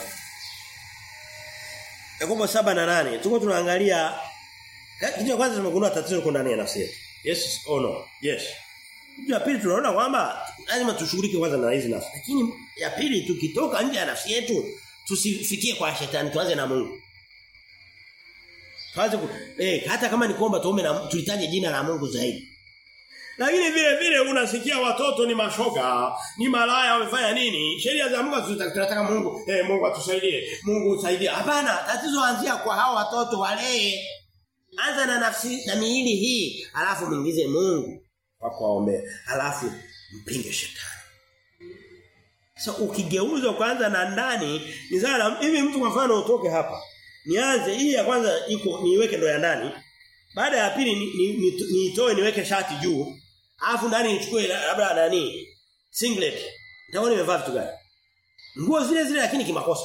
Yakobo 7 na 8. Tuko tunaangalia kitu cha kwanza tumegundua tatizo liko ndani ya nafsi yetu. Yes or no? Yes. Kitu ya pili tunaona kwamba lazima tushughulike kwanza na hizi nafsi. Lakini ya pili tukitoka nje ya nafsi yetu tusifikie kwa shetani tuanze na Mungu. Tuanze ku, eh hata kama ni kuomba tuombe na tulitaje jina la Mungu zaidi. Lakini vile vile unasikia watoto ni mashoga, ni malaya wamefanya nini? Sheria za Mungu tunataka Mungu, eh Mungu atusaidie. Mungu usaidie. Hapana, tatizo anzia kwa hao watoto wale. Anza na nafsi na miili hii, alafu muingize Mungu kwa kuombea. Alafu mpinge shetani. So ukigeuza kwanza na ndani, ni sana hivi mtu kwa mfano utoke hapa. Nianze hii ya kwanza iko niiweke ndo ya ndani. Baada ya pili niitoe ni, ni, ni, ni niweke shati juu. Alafu ndani nichukue labda nani? Singlet. Nitaona nimevaa vitu gani? Nguo zile zile lakini kimakosa.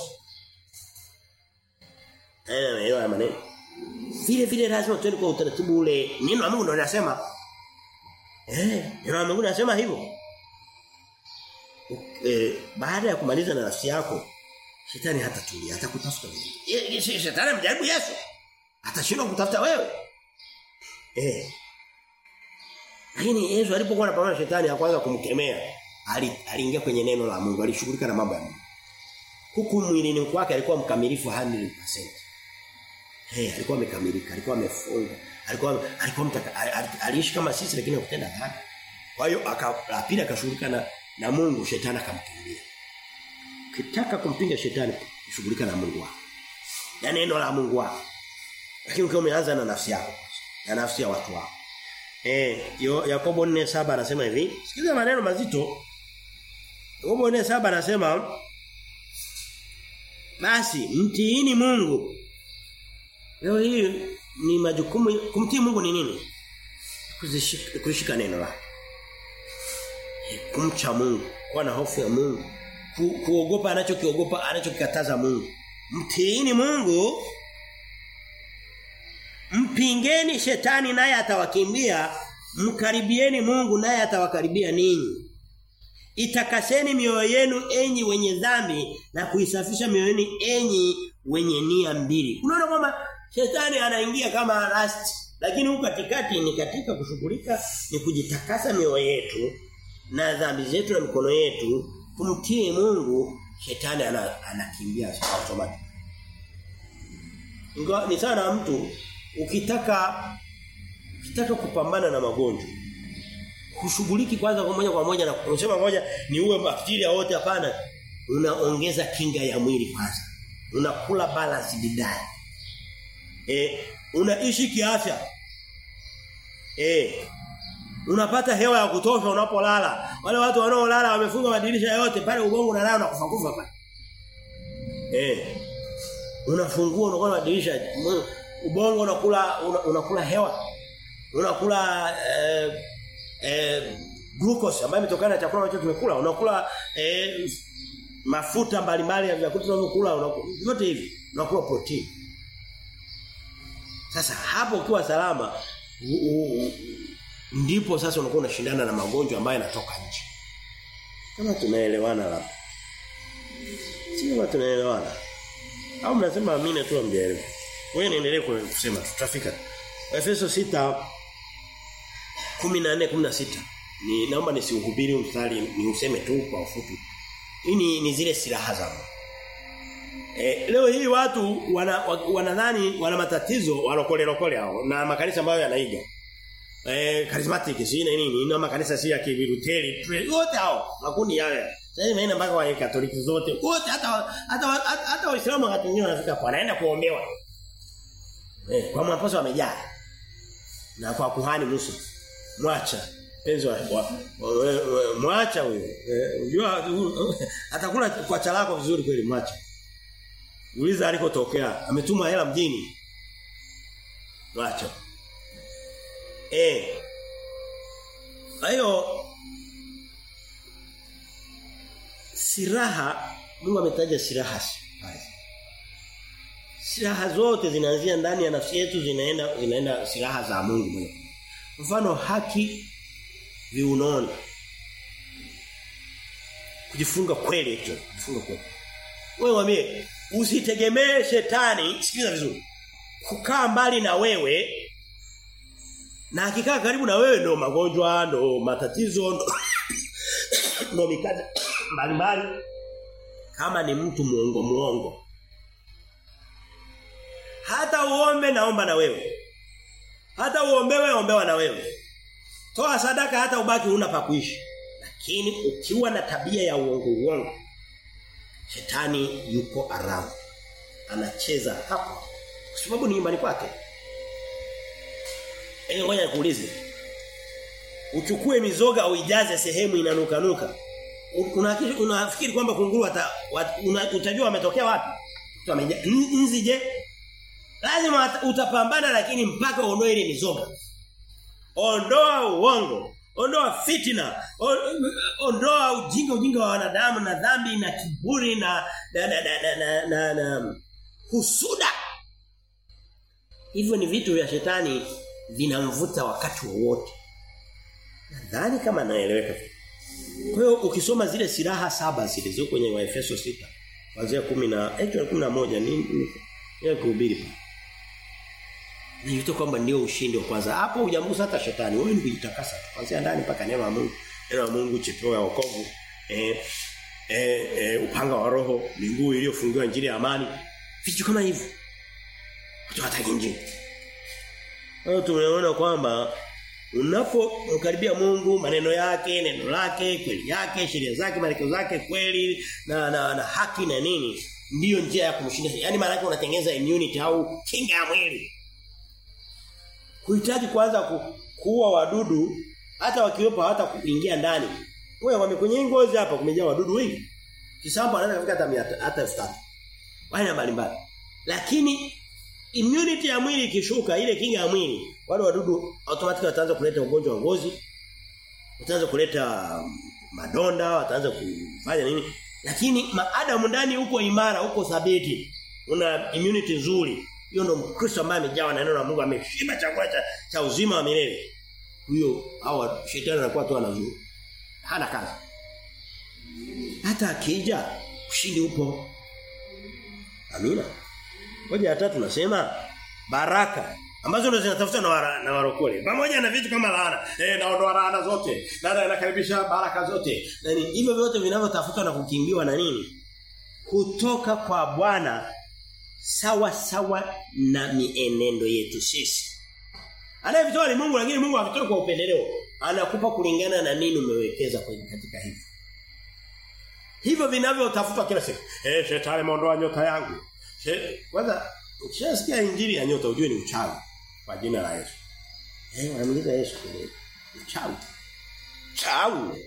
Eh, hiyo ya maneno. Vile vile lazima tuende kwa utaratibu ule. Neno la Mungu ndio linasema. Eh, neno la Mungu linasema hivyo. Eh, baada ya kumaliza na nafsi yako, shetani hatatulia, hatakutafuta wewe. Shetani amjaribu Yesu. Atashindwa kutafuta wewe. Eh. Lakini Yesu alipokuwa anapambana na shetani kwanza kumkemea, aliingia kwenye neno la Mungu, alishughulika na mambo ya Mungu. Huku mwilini kwake alikuwa mkamilifu 100%. Hey, alikuwa amekamilika, alikuwa amefunga, alikuwa alikuwa mtaka, aliishi kama sisi lakini hakutenda dhambi. Kwa hiyo akapila akashughulika na na Mungu, shetani akamkimbia. Ukitaka kumpinga shetani, shughulika na Mungu wako. Na neno la Mungu wako. Lakini ukiwa umeanza na nafsi yako, na nafsi ya watu wako. Eh, Yakobo 4:7 anasema hivi. Sikiza maneno mazito. Yakobo 4:7 anasema Basi mtiini Mungu. Leo hii ni majukumu kumtii Mungu ni nini? Kuzishika kushika neno lake. Kumcha Mungu, kuwa na hofu ya Mungu, ku, kuogopa anachokiogopa anachokikataza Mungu. Mtiini Mungu Mpingeni shetani naye atawakimbia, mkaribieni Mungu naye atawakaribia ninyi. Itakaseni mioyo yenu enyi wenye dhambi na kuisafisha mioyo yenu enyi wenye nia mbili. Unaona kwamba shetani anaingia kama rust, lakini huko katikati ni katika kushughulika ni kujitakasa mioyo yetu na dhambi zetu na mikono yetu, kumtii Mungu, shetani anakimbia automatic. Ingawa ni sana mtu ukitaka ukitaka kupambana na magonjwa kushughuliki kwanza kwa moja kwa moja na kusema moja ni uwe bakteria wote hapana unaongeza kinga ya mwili kwanza unakula balance diet eh unaishi kiafya eh unapata hewa ya kutosha unapolala wale watu wanaolala wamefunga madirisha yote pale ubongo unalala na kufa kufa pale eh unafungua unakuwa madirisha ubongo unakula una, unakula hewa unakula eh, eh, glucose ambayo imetokana na chakula ambacho tumekula unakula eh, mafuta mbalimbali ya vyakula tunavyokula vyote hivi unakula protein sasa hapo ukiwa salama u, u, u, ndipo sasa unakuwa unashindana na magonjwa ambayo yanatoka nje kama tunaelewana labda sio tunaelewana au mnasema amina tu amjaelewa wewe niendelee kusema tutafika. Efeso 6 14 16. Ni naomba nisiuhubiri mstari ni useme tu kwa ufupi. Hii ni, ni zile silaha za E, leo hii watu wanadhani wana, wana matatizo walokole lokole hao na makanisa ambayo yanaiga. Eh charismatic si nini na makanisa si ya kiviruteli wote hao makundi yale. Sasa hivi naenda mpaka wa Katoliki zote wote hata hata hata, hata Waislamu wakati mwingine wanafika kwa wanaenda kuombewa. Eh, kwa mwaposa wamejaa. Na kwa kuhani Musa. Mwacha. Penzi wa, wa, wa, wa mwacha huyo. Unajua eh, atakula kwa chalako vizuri kweli mwacha. Uliza alikotokea. Ametuma hela mjini. Mwacha. Eh. Hayo siraha Mungu ametaja siraha Silaha zote zinaanzia ndani ya nafsi yetu zinaenda zinaenda silaha za Mungu mwenyewe. Mfano haki viunoni. Kujifunga kweli hicho, kujifunga kweli. Wewe mwambie usitegemee shetani, sikiliza vizuri. Kukaa mbali na wewe na akikaa karibu na wewe ndo magonjwa, ndo matatizo, ndo, ndo mikate mbalimbali kama ni mtu muongo muongo. Hata uombe naomba na wewe. Hata uombewe ombewa na wewe. Toa sadaka hata ubaki huna pa kuishi. Lakini ukiwa na tabia ya uongo uongo shetani yuko around. Anacheza hapo. Kwa sababu ni nyumbani kwake. Ili ngoja nikuulize. Uchukue mizoga uijaze sehemu inanuka-nuka. Unafikiri una kwamba kunguru ata, una, utajua ametokea wapi? Nzi je? Lazima utapambana lakini mpaka uondoe ile mizoga. Ondoa uongo, ondoa fitina, ondoa ujinga ujinga wa wanadamu na dhambi na kiburi na na na na, na, na, na husuda. Hivyo ni vitu vya shetani vinamvuta wakati wowote. Nadhani kama naeleweka. Kwa hiyo ukisoma zile silaha saba zilizo kwenye Waefeso 6 kuanzia 10 na actually 11 ni ni kuhubiri. Ni vitu kwamba ndio ushindi wa kwanza. Hapo hujamgusa hata shetani. Wewe ni kujitakasa tu. Kuanzia ndani mpaka neno la Mungu. Neno la Mungu chepeo ya wokovu. Eh, eh, eh upanga wa roho, miguu iliyofungiwa injili ya amani. Vitu kama hivyo. Watu hataki injili. Kwa hiyo tumeona kwamba unapomkaribia Mungu maneno yake neno lake kweli yake sheria zake maelekezo zake kweli na, na na haki na nini ndiyo njia ya kumshinda yani maana yake unatengeneza immunity au kinga ya mwili kuhitaji kwanza ku, kuua wadudu hata wakiwepo hata kuingia ndani wewe wame kwenye ngozi hapa kumejaa wadudu wengi kisambo anaweza kufika hata hata 1000 wana mbalimbali lakini immunity ya mwili ikishuka ile kinga ya mwili wale wadudu automatically wataanza kuleta ugonjwa wa ngozi wataanza kuleta madonda wataanza kufanya nini lakini maadamu ndani huko imara huko thabiti una immunity nzuri hiyo ndo mkristo ambaye amejawa na neno la Mungu ameshiba chakula cha, cha uzima wa milele huyo hawa shetani anakuwa tu anazuru hana kazi hata akija ushindi upo amina Hoja ya tatu nasema baraka ambazo ndo zinatafutwa na wara, na warokole. Pamoja na vitu kama laana. Eh naondoa laana zote. Na nakaribisha baraka zote. Na ni hivyo vyote vinavyotafutwa na kukimbiwa na nini? Kutoka kwa Bwana sawa sawa na mienendo yetu sisi. Anayevitoa ni Mungu lakini Mungu havitoi kwa upendeleo. Anakupa kulingana na nini umewekeza kwenye katika hivyo. Hivyo vinavyotafutwa kila siku. Eh shetani ameondoa nyota yangu. Kwanza ukishasikia injili ya nyota ujue ni uchawi kwa jina la Yesu. Eh wanamuliza Yesu kile. Uchawi. Chawi.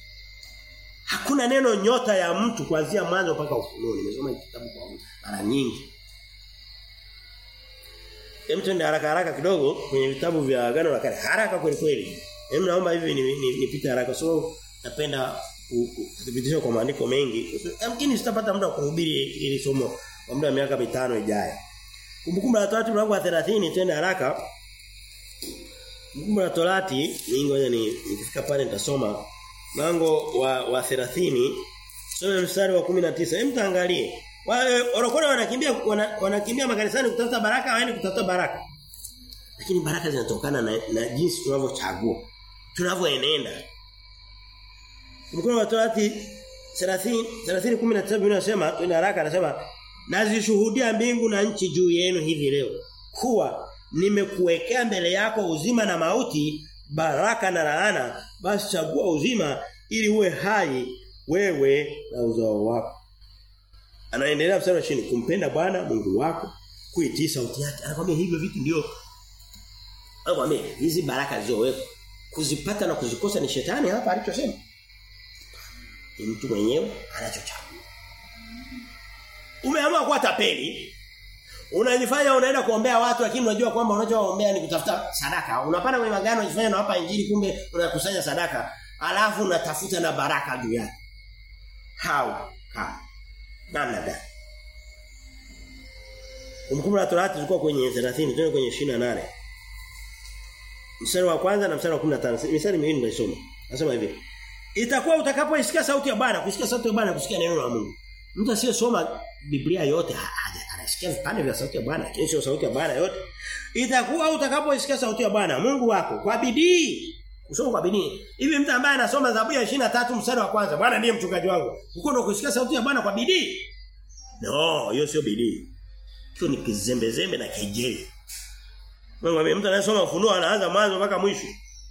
Hakuna neno nyota ya mtu kuanzia mwanzo mpaka ufunuo. Nimesoma kitabu kwa mara nyingi. Hem twende haraka haraka kidogo kwenye vitabu vya agano la kale. Haraka kweli kweli. Hem naomba hivi nipite ni, ni haraka so napenda kuthibitisha kwa maandiko mengi. Yamkini sitapata muda wa kuhubiri ili somo kwa muda wa miaka mitano ijayo. Kumbukumbu la Torati mlango wa 30 twende haraka. Kumbukumbu la Torati ni ngoja ni nikifika pale nitasoma mlango wa wa 30 soma mstari wa 19. Hem taangalie. Wale orokole wanakimbia wana, wanakimbia makanisani kutafuta baraka waende kutafuta baraka. Lakini baraka zinatokana na, na jinsi tunavyochagua. Tunavyoenenda. Kumbukumbu la Torati 30 30:17 inasema twende haraka anasema nazishuhudia mbingu na nchi juu yenu hivi leo kuwa nimekuwekea mbele yako uzima na mauti baraka na laana basi chagua uzima ili uwe hai wewe na uzao wako anaendelea mstari wa chini kumpenda Bwana Mungu wako kuitii sauti yake anakuambia hivyo vitu ndio anakuambia hizi baraka zilizowekwa kuzipata na kuzikosa ni shetani hapa alichosema ni mtu mwenyewe anachochagua umeamua kuwa tapeli unajifanya unaenda kuombea watu lakini unajua kwamba unachoombea ni kutafuta sadaka unapanda kwenye magano unajifanya unawapa injili kumbe unakusanya sadaka alafu unatafuta na baraka juu yake how how namna gani Kumbukumbu la Torati tulikuwa kwenye 30 tuende kwenye 28 Mstari wa kwanza na mstari wa 15. Mstari miwili nitaisoma. Nasema hivi. Itakuwa utakapoisikia sauti ya Bwana, kusikia sauti ya Bwana, kusikia neno la Mungu. Mtu asiyesoma Biblia yote anasikia vipande vya sauti ya Bwana, lakini sio sauti ya Bwana yote. Itakuwa utakapoisikia sauti ya Bwana Mungu wako kwa bidii Kusoma kwa bidii. Hivi mtu ambaye anasoma Zaburi ya 23 mstari wa kwanza, Bwana ndiye mchungaji wangu. Uko ndo kusikia sauti ya Bwana kwa bidii? No, hiyo sio bidii. Hiyo ni kizembezembe na kejeli. Mungu mtu anayesoma ufunuo anaanza mwanzo mpaka mwisho.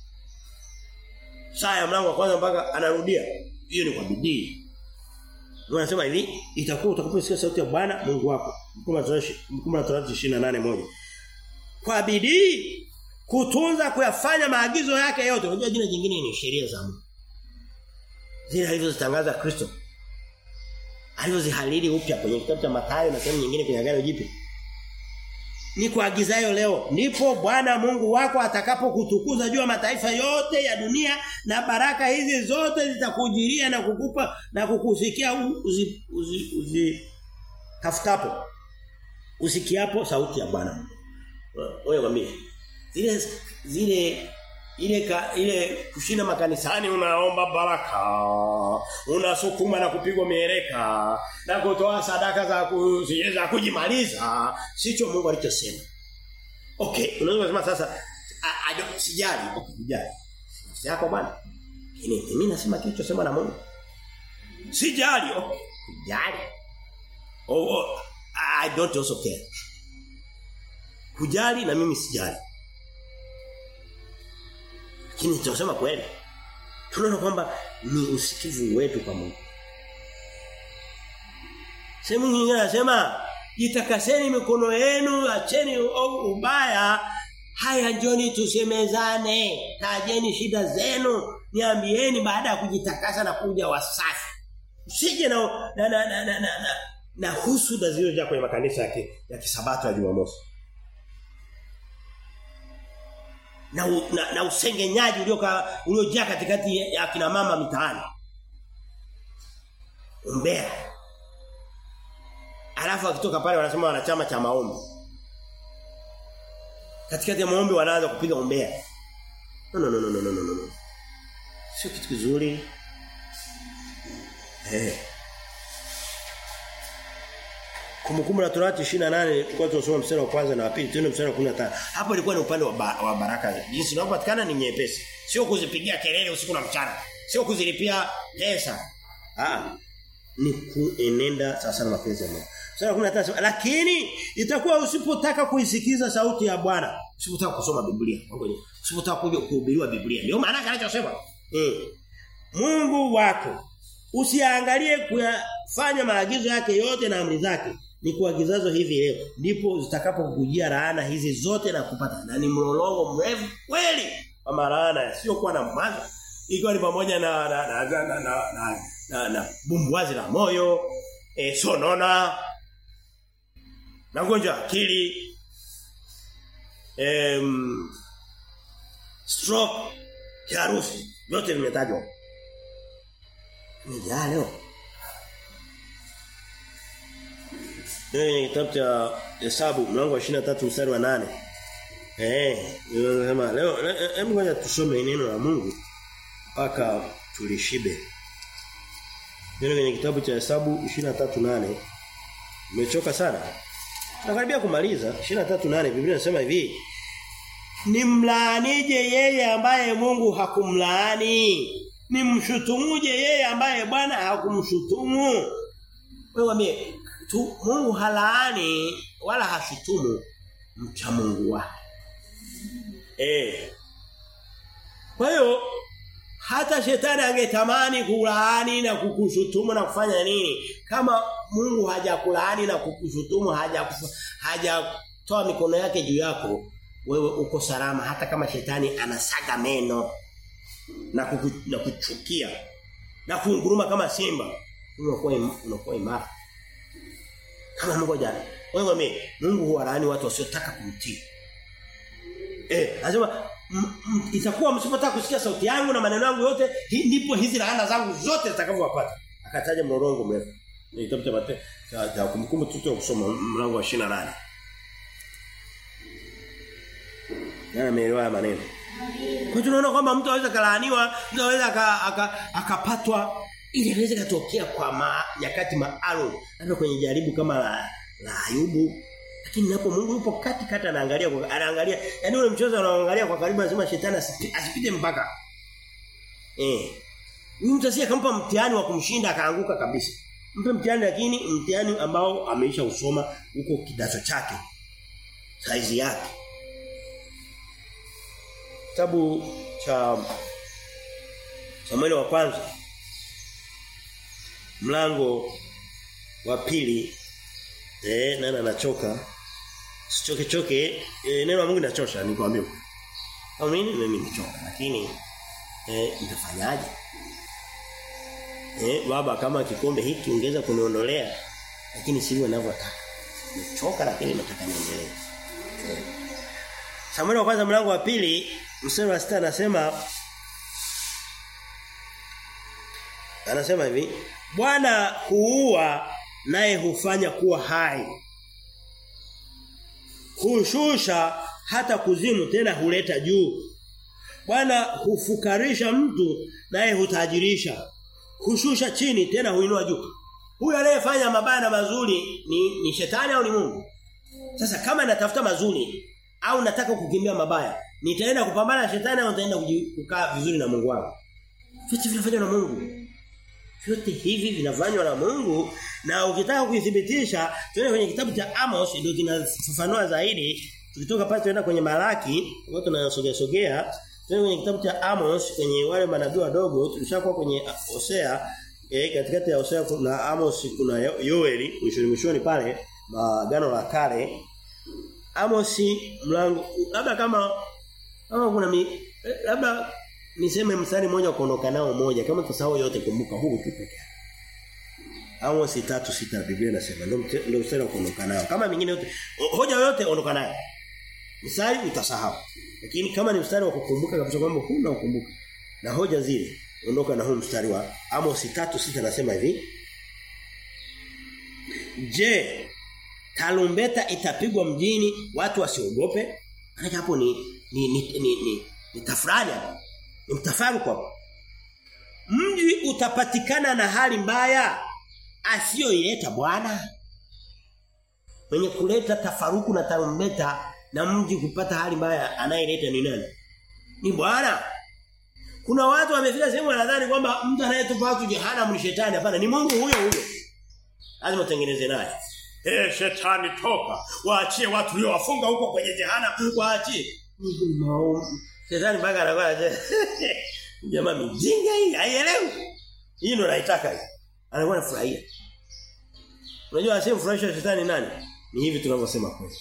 Saa ya mlango wa kwanza mpaka anarudia. Hiyo ni kwa bidii. Mungu anasema hivi, itakuwa utakaposikia sauti ya Bwana Mungu wako. Mkumbuka Torati 28:1. Kwa bidii kutunza kuyafanya maagizo yake yote. Unajua jina jingine ni sheria za Mungu. Zile alizozitangaza Kristo. Alizozihalili upya kwenye kitabu cha Mathayo na sehemu nyingine kwenye Agano Jipya. Ni kuagizayo leo ndipo Bwana Mungu wako atakapokutukuza juu ya mataifa yote ya dunia na baraka hizi zote zitakujiria na kukupa na kukusikia uzi, uzi, uzi tafutapo usikiapo sauti ya Bwana. Wewe mwambie zile zile ile ka, ile kushinda makanisani unaomba baraka unasukuma na kupigwa mieleka na kutoa sadaka za kuziweza kujimaliza sicho Mungu alichosema okay unaweza kusema sasa sijali okay sijali nafsi yako bwana lakini mimi nasema kilichosema na Mungu sijali okay sijali oh, oh I don't also care hujali na mimi sijali lakini tunasema kweli. Tunaona kwamba ni usikivu wetu kwa Mungu. Sehemu nyingine anasema jitakaseni mikono yenu, acheni ubaya. Haya njoni tusemezane, tajeni shida zenu, niambieni baada ya kujitakasa na kuja wasafi. Usije na na na na, na, na, na, na husuda zilizojaa kwenye makanisa ya, ya kisabato ya Jumamosi. na, na, na usengenyaji ulioka uliojaa katikati ya kina mama mitaani. Umbea. Alafu akitoka pale wanasema wanachama cha maombi. Katikati ya maombi wanaanza kupiga umbea. No no no no no no no. Sio kitu kizuri. Eh. Kumbukumbu la Torati 28 tulikuwa tunasoma mstari wa kwanza na wa pili tuende mstari wa 15. Hapo ilikuwa ni upande wa, ba, wa baraka. Jinsi inapopatikana ni nyepesi. Sio kuzipigia kelele usiku na mchana. Sio kuzilipia pesa. Ah. Ni kuenenda sasa na mapenzi ya Mungu. Mstari wa 15 lakini itakuwa usipotaka kuisikiza sauti ya Bwana, usipotaka kusoma Biblia. Usipotaka kuja kuhubiriwa Biblia. Ndio maana anachosema. Eh. Mungu wako usiangalie kuyafanya maagizo yake yote na amri zake ni kuagizazo hivi leo ndipo zitakapokujia laana hizi zote na kupata na ni mlolongo mrefu kweli wa malaana sio kuwa na mwanzo ikiwa ni pamoja na na na na, na, na, na, na, na bumbuazi la moyo e, sonona na ugonjwa akili em stroke kiharusi yote vimetajwa ni leo Ndio kitabu cha Hesabu mlango wa 23 mstari wa 8. Eh, ninasema leo hebu ngoja tusome neno la Mungu mpaka tulishibe. Ndio kwenye kitabu cha Hesabu 23:8. Umechoka sana? Nakaribia kumaliza 23:8 Biblia inasema hivi. Nimlaanije yeye ambaye Mungu hakumlaani? Nimshutumuje yeye ambaye Bwana hakumshutumu? Wewe mimi tu Mungu halaani wala hashutumu mcha Mungu wake. Eh. Kwa hiyo hata shetani angetamani kulaani na kukushutumu na kufanya nini kama Mungu hajakulaani na kukushutumu haja hajatoa mikono yake juu yako wewe uko salama hata kama shetani anasaga meno na, kuku, na kuchukia na kunguruma kama simba unakuwa unakuwa imara kama Mungu jana. Wewe mimi Mungu huwalaani watu wasiotaka kumtii. Eh, anasema itakuwa msipotaka kusikia sauti yangu na maneno yangu yote hi, ndipo hizi laana zangu zote zitakavyowapata. Akataja mlolongo mrefu. Ni kitabu cha Mathayo cha, cha kumbukumbu tuto kusoma mlango wa 28. Nani ameelewa maneno? Kwa tunaona kwamba mtu anaweza kalaaniwa, mtu anaweza akapatwa ili anaweza katokea kwa ma, nyakati maalum. Labda kwenye jaribu kama la, la Ayubu. Lakini napo Mungu yupo kati kati anaangalia kwa anaangalia. Yaani ule mchezo anaangalia kwa karibu lazima shetani asipite mpaka. Eh. Huyu mtu asiye kampa mtihani wa kumshinda akaanguka kabisa. Mpe mtihani lakini mtihani ambao ameisha usoma huko kidato chake. Saizi yake. Kitabu cha Samueli wa kwanza mlango wa pili eh nani anachoka sichoke choke eh, neno la Mungu linachosha nikwambie. Au mimi mimi nimechoka lakini eh nitafanyaje? Eh baba kama kikombe hiki ungeza kuniondolea lakini sivyo ninavyotaka. Nimechoka lakini nataka niendelee. Eh. Samueli wa kwanza mlango wa pili mstari wa 6 anasema Anasema hivi, Bwana huua naye hufanya kuwa hai. Hushusha hata kuzimu tena huleta juu. Bwana hufukarisha mtu naye hutajirisha. Hushusha chini tena huinua juu. Huyu anayefanya mabaya na mazuri ni, ni shetani au ni Mungu? Sasa kama natafuta mazuri au nataka kukimbia mabaya, nitaenda kupambana na shetani au nitaenda kukaa vizuri na Mungu wangu? Vitu vinafanywa na Mungu. Vyote hivi vinafanywa na Mungu na ukitaka kuithibitisha tuende kwenye kitabu cha Amos ndio kinafafanua zaidi. Tukitoka pale tuenda kwenye Malaki, kwa tunasogea sogea, tuende kwenye kitabu cha Amos kwenye wale manabii wadogo, tulishakuwa kwenye Hosea, eh katikati ya Hosea kuna Amos kuna Yoeli, mwishoni mwishoni pale, magano la kale. Amos mlango labda kama kama kuna mi, labda niseme mstari mmoja kuondoka nao moja kama tusahau yote kumbuka huu tu pekee. Amos 3:6 Biblia inasema ndio ndio mstari wa kuondoka nao. Kama mingine yote hoja yote ondoka nayo. Mstari utasahau. Lakini kama ni mstari wa kukumbuka kabisa kwamba huna ukumbuka na hoja zile ondoka na huu mstari wa Amos 3:6 anasema hivi. Je, tarumbeta itapigwa mjini watu wasiogope? Maana hapo ni ni ni ni, ni, ni tafrani hapo. Ni mtafaruku hapo. Mji utapatikana na hali mbaya asiyoileta Bwana. Mwenye kuleta tafaruku na tarumbeta na mji kupata hali mbaya anayeleta ni nani? Ni Bwana. Kuna watu wamefika sehemu wanadhani kwamba mtu anayetupa watu jehanamu ni shetani hapana ni Mungu huyo huyo. Lazima tengeneze naye. Eh shetani toka. Waachie watu walio wafunga huko kwenye jehanamu waachie. Shetani mpaka anakuwa jamaa mjinga hii haielewi. Hii ndio naitaka hii. Anakuwa anafurahia. Unajua asiyemfurahisha shetani nani? Ni hivi tunavyosema kweli.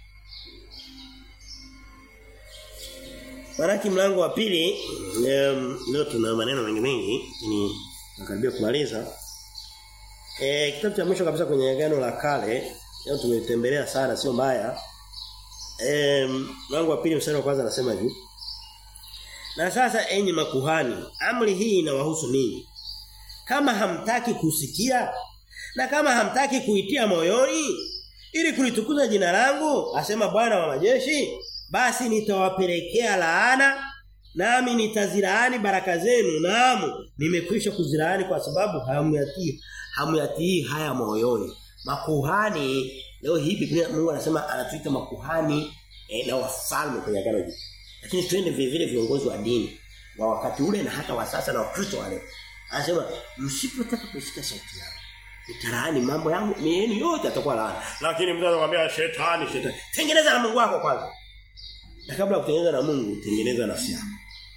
Maraki mlango wa pili um, leo tuna maneno mengi mengi ni nakaribia kumaliza. Eh kitabu cha mwisho kabisa kwenye agano la kale leo tumetembelea sana sio mbaya. Eh mlango wa pili mstari wa kwanza anasema hivi. Na sasa enyi makuhani, amri hii inawahusu ninyi. Kama hamtaki kusikia na kama hamtaki kuitia moyoni ili kulitukuza jina langu, asema Bwana wa majeshi, basi nitawapelekea laana nami nitazilaani baraka zenu naam nimekwisha kuzilaani kwa sababu hamyatii hamyatii haya moyoni makuhani leo hii Biblia Mungu anasema anatuita makuhani eh, na wafalme kwenye agano hili lakini twende vile vile viongozi wa dini wa wakati ule na hata wa sasa na wakristo wale anasema msipotaka kusikia sauti yangu nitalaani mambo yangu mieni yote atakuwa laana lakini mtu anakuambia shetani shetani tengeneza na Mungu wako kwanza na kabla ya kutengeneza na Mungu tengeneza nafsi yako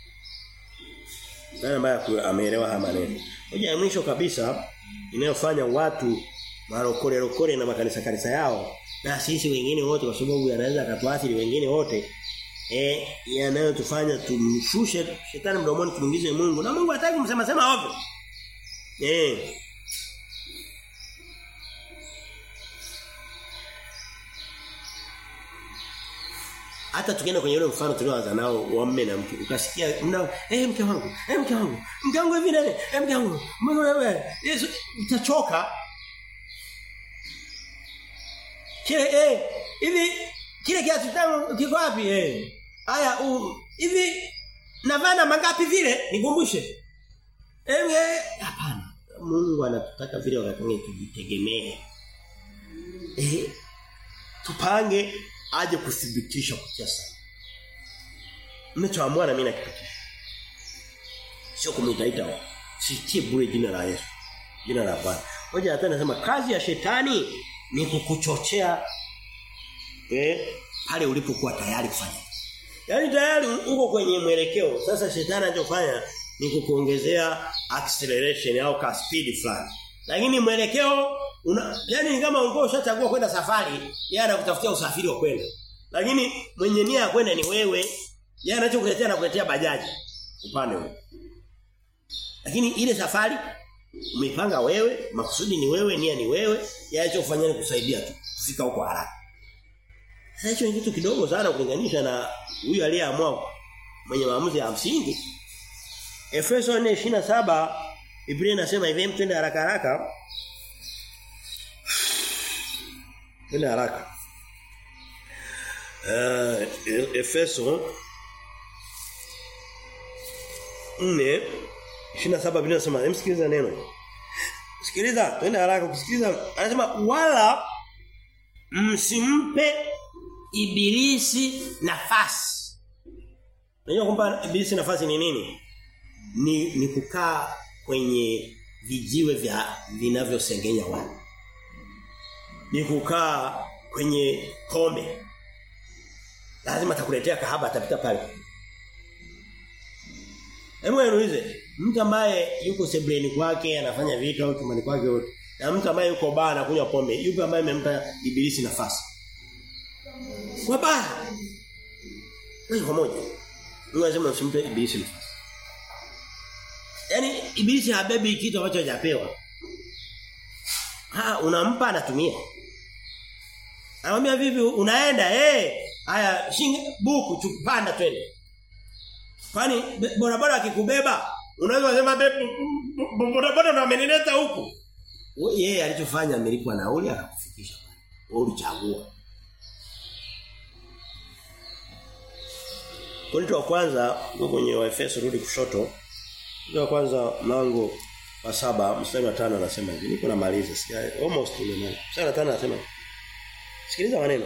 nani ambaye ameelewa haya maneno moja ya mwisho kabisa inayofanya watu marokole rokole na makanisa kanisa yao na sisi wengine wote kwa sababu yanaweza katuathiri wengine wote eh yanayotufanya tumshushe shetani mdomoni tumuingize Mungu na Mungu hataki kumsema sema ovyo eh hata tukienda kwenye ule mfano tulioanza nao wa mme na mke ukasikia mna eh mke wangu eh mke wangu mke wangu hivi nani eh mke wangu mbona wewe Yesu utachoka kile eh hivi kile kiatu changu kiko wapi eh haya hivi navaa na mangapi vile nikumbushe ewe hapana Mungu anatutaka vile wakati mwingine tujitegemee eh tupange aje kuthibitisha kutia sana mnachoamua na mimi nakipokea sio kumtaita sitie bure jina la Yesu jina la Bwana Moja hata nasema kazi ya shetani ni kukuchochea eh pale ulipokuwa tayari kufanya. Yaani tayari uko kwenye mwelekeo. Sasa shetani anachofanya ni kukuongezea acceleration au ka speed fulani. Lakini mwelekeo una yani ni kama ulikuwa ushachagua kwenda safari, yeye anakutafutia usafiri wa kwenda. Lakini mwenye nia ya kwenda ni wewe. Yeye anachokuletea anakuletea bajaji upande huo. Lakini ile safari Umepanga wewe, makusudi ni wewe, nia ni wewe, yaacho kufanya ni kusaidia tu kufika huko haraka. Sasa hicho ni kitu kidogo sana kulinganisha na huyu aliyeamua mwenye maamuzi ya msingi. Efeso 4:27 Biblia inasema hivi mtende haraka haraka. Twende haraka. Uh, Efeso 4 27 Biblia inasema msikiliza neno. Sikiliza, twende haraka kusikiliza. Anasema wala msimpe ibilisi nafasi. Unajua kwamba ibilisi nafasi ni nini? Ni ni kukaa kwenye vijiwe vya vinavyosengenya watu. Ni kukaa kwenye kombe. Lazima atakuletea kahaba atapita pale. Hebu niulize, mtu ambaye yuko sebleni kwake anafanya vitu au chumbani kwake yote na mtu ambaye yuko baa anakunywa pombe, yupi ambaye amempa ibilisi nafasi? Kwa baa. Wewe kwa moja. Mungu anasema usimpe ibilisi nafasi. Yaani ibilisi habebi kitu ambacho hajapewa. Ha, unampa anatumia. Anamwambia vipi unaenda eh hey, haya shinge buku chupanda twende. Kwani bodaboda akikubeba unaweza kusema bodaboda ndo amenileta huku. Yeye alichofanya amelipwa nauli akakufikisha pale. Wewe ulichagua. Korinto wa kwanza uko kwenye Waefeso rudi kushoto. Korinto wa kwanza mlango wa saba mstari wa tano anasema hivi. Niko namaliza. Sija almost nimemaliza. Mstari wa tano anasema Sikiliza maneno.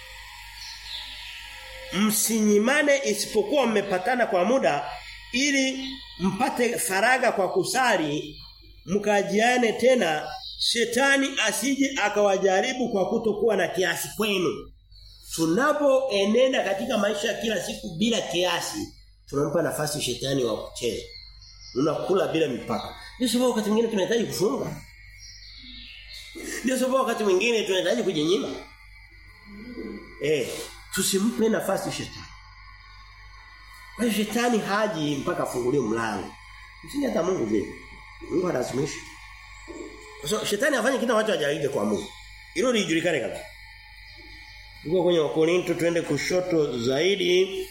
Msinyimane isipokuwa mmepatana kwa muda ili mpate faraga kwa kusali mkajiane tena shetani asije akawajaribu kwa kutokuwa na kiasi kwenu. Tunapoenenda katika maisha ya kila siku bila kiasi, tunampa nafasi shetani wa kucheza. Unakula bila mipaka. Ndio sababu wakati mwingine tunahitaji kufunga. Ndio sababu wakati mwingine tunahitaji kujinyima. Eh, tusimpe nafasi shetani. Kwa hiyo shetani haji mpaka afungulie mlango. Msingi hata Mungu vile. Mungu analazimisha. So, shetani afanye kitu ambacho hajaige kwa Mungu. Hilo lijulikane kabisa. Tuko kwenye Wakorinto twende kushoto zaidi.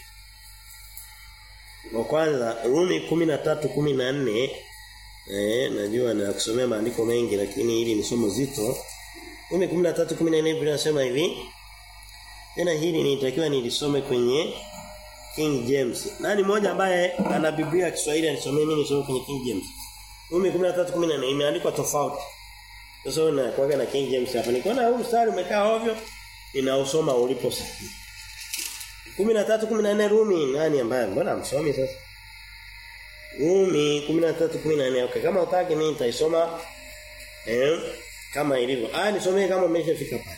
Wa kwanza Rumi 13:14 eh najua na kusomea maandiko mengi lakini hili ni somo zito. Rumi 13:14 Biblia inasema hivi. Tena hili nitakiwa nilisome kwenye King James. Nani mmoja ambaye ana Biblia ya Kiswahili anisomee mimi nisome kwenye King James. Rumi 13:14 imeandikwa tofauti. Sasa na kwaga na King James hapa. Nikaona huu mstari umekaa ovyo ninausoma ulipo sahihi. 13:14 Rumi nani ambaye mbona msomi sasa? Rumi 13:14 okay kama utaki mimi nitaisoma eh kama ilivyo. Ah nisomee kama umeshafika pale.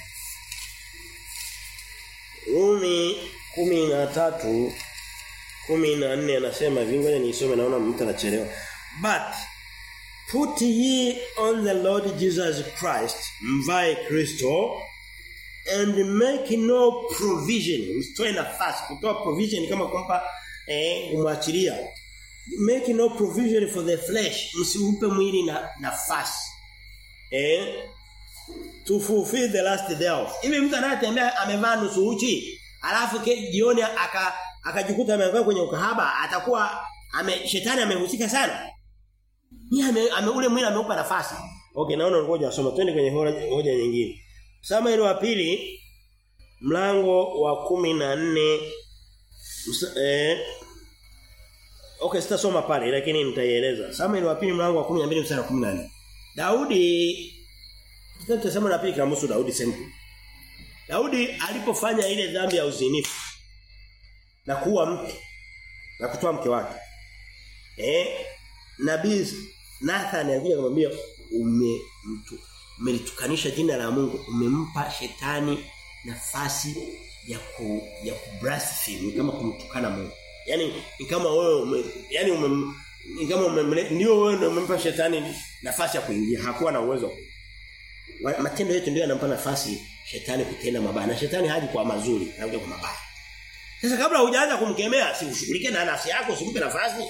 Rumi 13 14 anasema vingoja niisome naona mtu anachelewa. But put ye on the Lord Jesus Christ, mvae Kristo and make no provision. Msitoe nafasi kutoa provision kama kwamba eh kumwachilia. Make no provision for the flesh. Msiupe mwili na nafasi. Eh to fulfill the last thereof. Hivi mtu anayetembea amevaa nusu uchi, alafu jioni aka akajikuta ameanguka kwenye ukahaba, atakuwa ame shetani amehusika sana. Ni ame, ame ule mwili ameupa nafasi. Okay, naona ngoja asoma twende kwenye hoja nyingine. Samuel wa pili mlango wa kumi na nne eh Okay sitasoma pale lakini nitaieleza. Samuel wa pili mlango wa 12 mstari wa 14. Daudi tutasema na pili kinahusu Daudi simple. Daudi alipofanya ile dhambi ya uzinifu na kuwa mke na kutoa mke wake. Eh Nabii Nathan alikuja kumwambia ume mtu umelitukanisha jina la Mungu umempa shetani nafasi ya ku ya kublaspheme kama kumtukana Mungu. Yaani ni kama wewe ume, yani ume, ni kama umemle ndio wewe ndio umempa shetani nafasi ya kuingia hakuwa na uwezo. Matendo yetu ndio yanampa nafasi shetani kutenda mabaya na shetani haji kwa mazuri anakuja kwa mabaya. Sasa kabla hujaanza kumkemea si ushughulike na nafsi yako usimpe nafasi.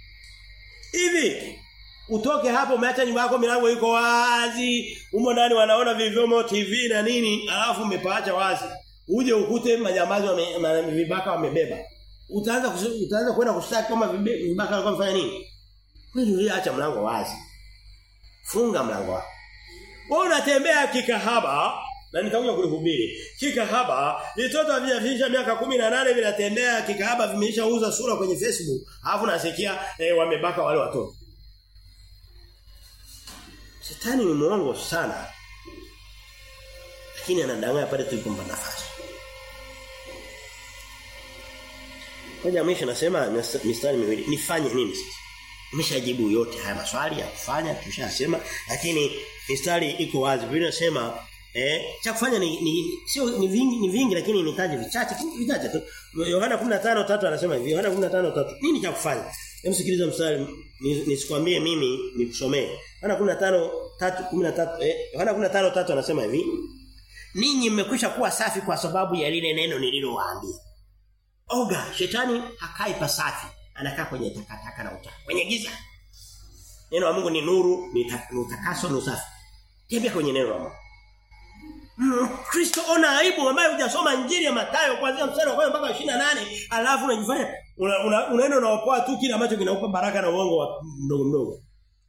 Hivi utoke hapo umeacha nyumba yako milango iko wazi, umo ndani wanaona vivyomo TV na nini, alafu umepaacha wazi. Uje ukute majambazi wame, vibaka wamebeba. Utaanza utaanza kwenda kushtaki kama vibaka walikuwa wamefanya nini? Wewe uliacha mlango wazi. Funga mlango wako. Wewe unatembea kikahaba na nitakuja kulihubiri. Kikahaba, vitoto havijafikisha miaka 18 vinatembea kikahaba vimeishauza sura kwenye Facebook. Alafu nasikia eh, wamebaka wale watoto. Shetani ni mwongo sana. Lakini anadanganya pale tulipompa nafasi. Kwa mwisho nasema mistari miwili nifanye nini sasa? Nimeshajibu yote haya maswali ya kufanya tushasema lakini mistari iko wazi. Biblia inasema eh cha kufanya ni, ni sio ni vingi ni vingi lakini nitaje vichache vichache tu. Yohana 15:3 anasema hivi Yohana 15:3 nini cha kufanya? Hebu sikiliza mstari nisikwambie mimi nikusomee. Yohana 15:3 eh Yohana 15:3 anasema hivi Ninyi mmekwisha kuwa safi kwa sababu ya lile neno nililowaambia. Oga, shetani hakai pasafi, anakaa kwenye takataka na uchafu, kwenye giza. Neno la Mungu ni nuru, ni utakaso, ni usafi. Tembea kwenye neno la Mungu. Mm, Kristo ona aibu ambaye hujasoma injili ya Mathayo kuanzia mstari wa kwanza mpaka 28 alafu unajifanya unaenda una, una unaopoa tu kile ambacho kinaupa baraka na uongo wa mdogo mdogo.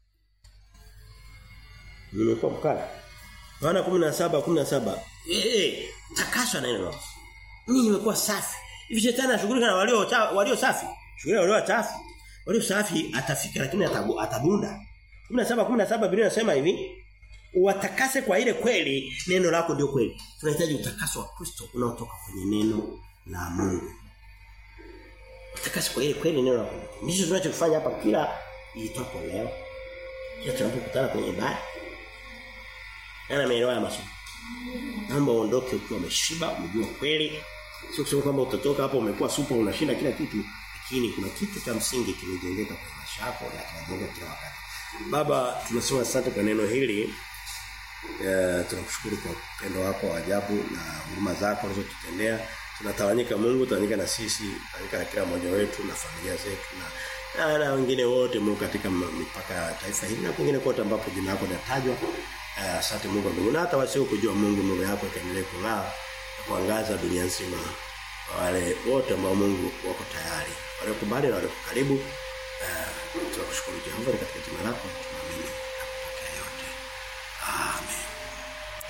Nimekuwa mkali. Yohana 17 17. Eh eh takaswa na neno. Mimi nimekuwa safi. Hivi shetani anashughulika na walio walio safi. Shughulika walio chafu. Walio safi atafika lakini atabu, atabunda. 17 17 Biblia inasema hivi watakase kwa ile kweli neno lako ndio kweli. Tunahitaji utakaso wa Kristo unaotoka kwenye neno la Mungu. Utakase kwa ile kweli neno lako. Ndicho tunachofanya hapa kila itwapo leo. Kila tunapokutana kwenye ibada. Ana maelewa ya masomo. Naomba uondoke ukiwa umeshiba, umejua kweli. Sio kusema kwamba utatoka hapo umekuwa super unashinda kila kitu, lakini kuna kitu cha msingi kimejengeka kwa maisha yako na kinajengeka kila wakati. Baba, tunasema asante kwa neno hili. Eh tunakushukuru kwa upendo wako wa ajabu na huruma zako unazotutendea. Tunatawanyika Mungu, tawanyika na sisi, tawanyika na kila mmoja wetu na familia zetu na na, na wengine wote Mungu katika mipaka ya taifa hili na kwingine kote ambapo jina lako linatajwa. Asante uh, Mungu wa mbinguni hata wasio kujua Mungu nuru yako ikaendelee kung'aa kuangaza dunia nzima wale wote ambao Mungu wako tayari wale kubali na wale karibu uh, tunakushukuru Jehova katika jina lako tunaamini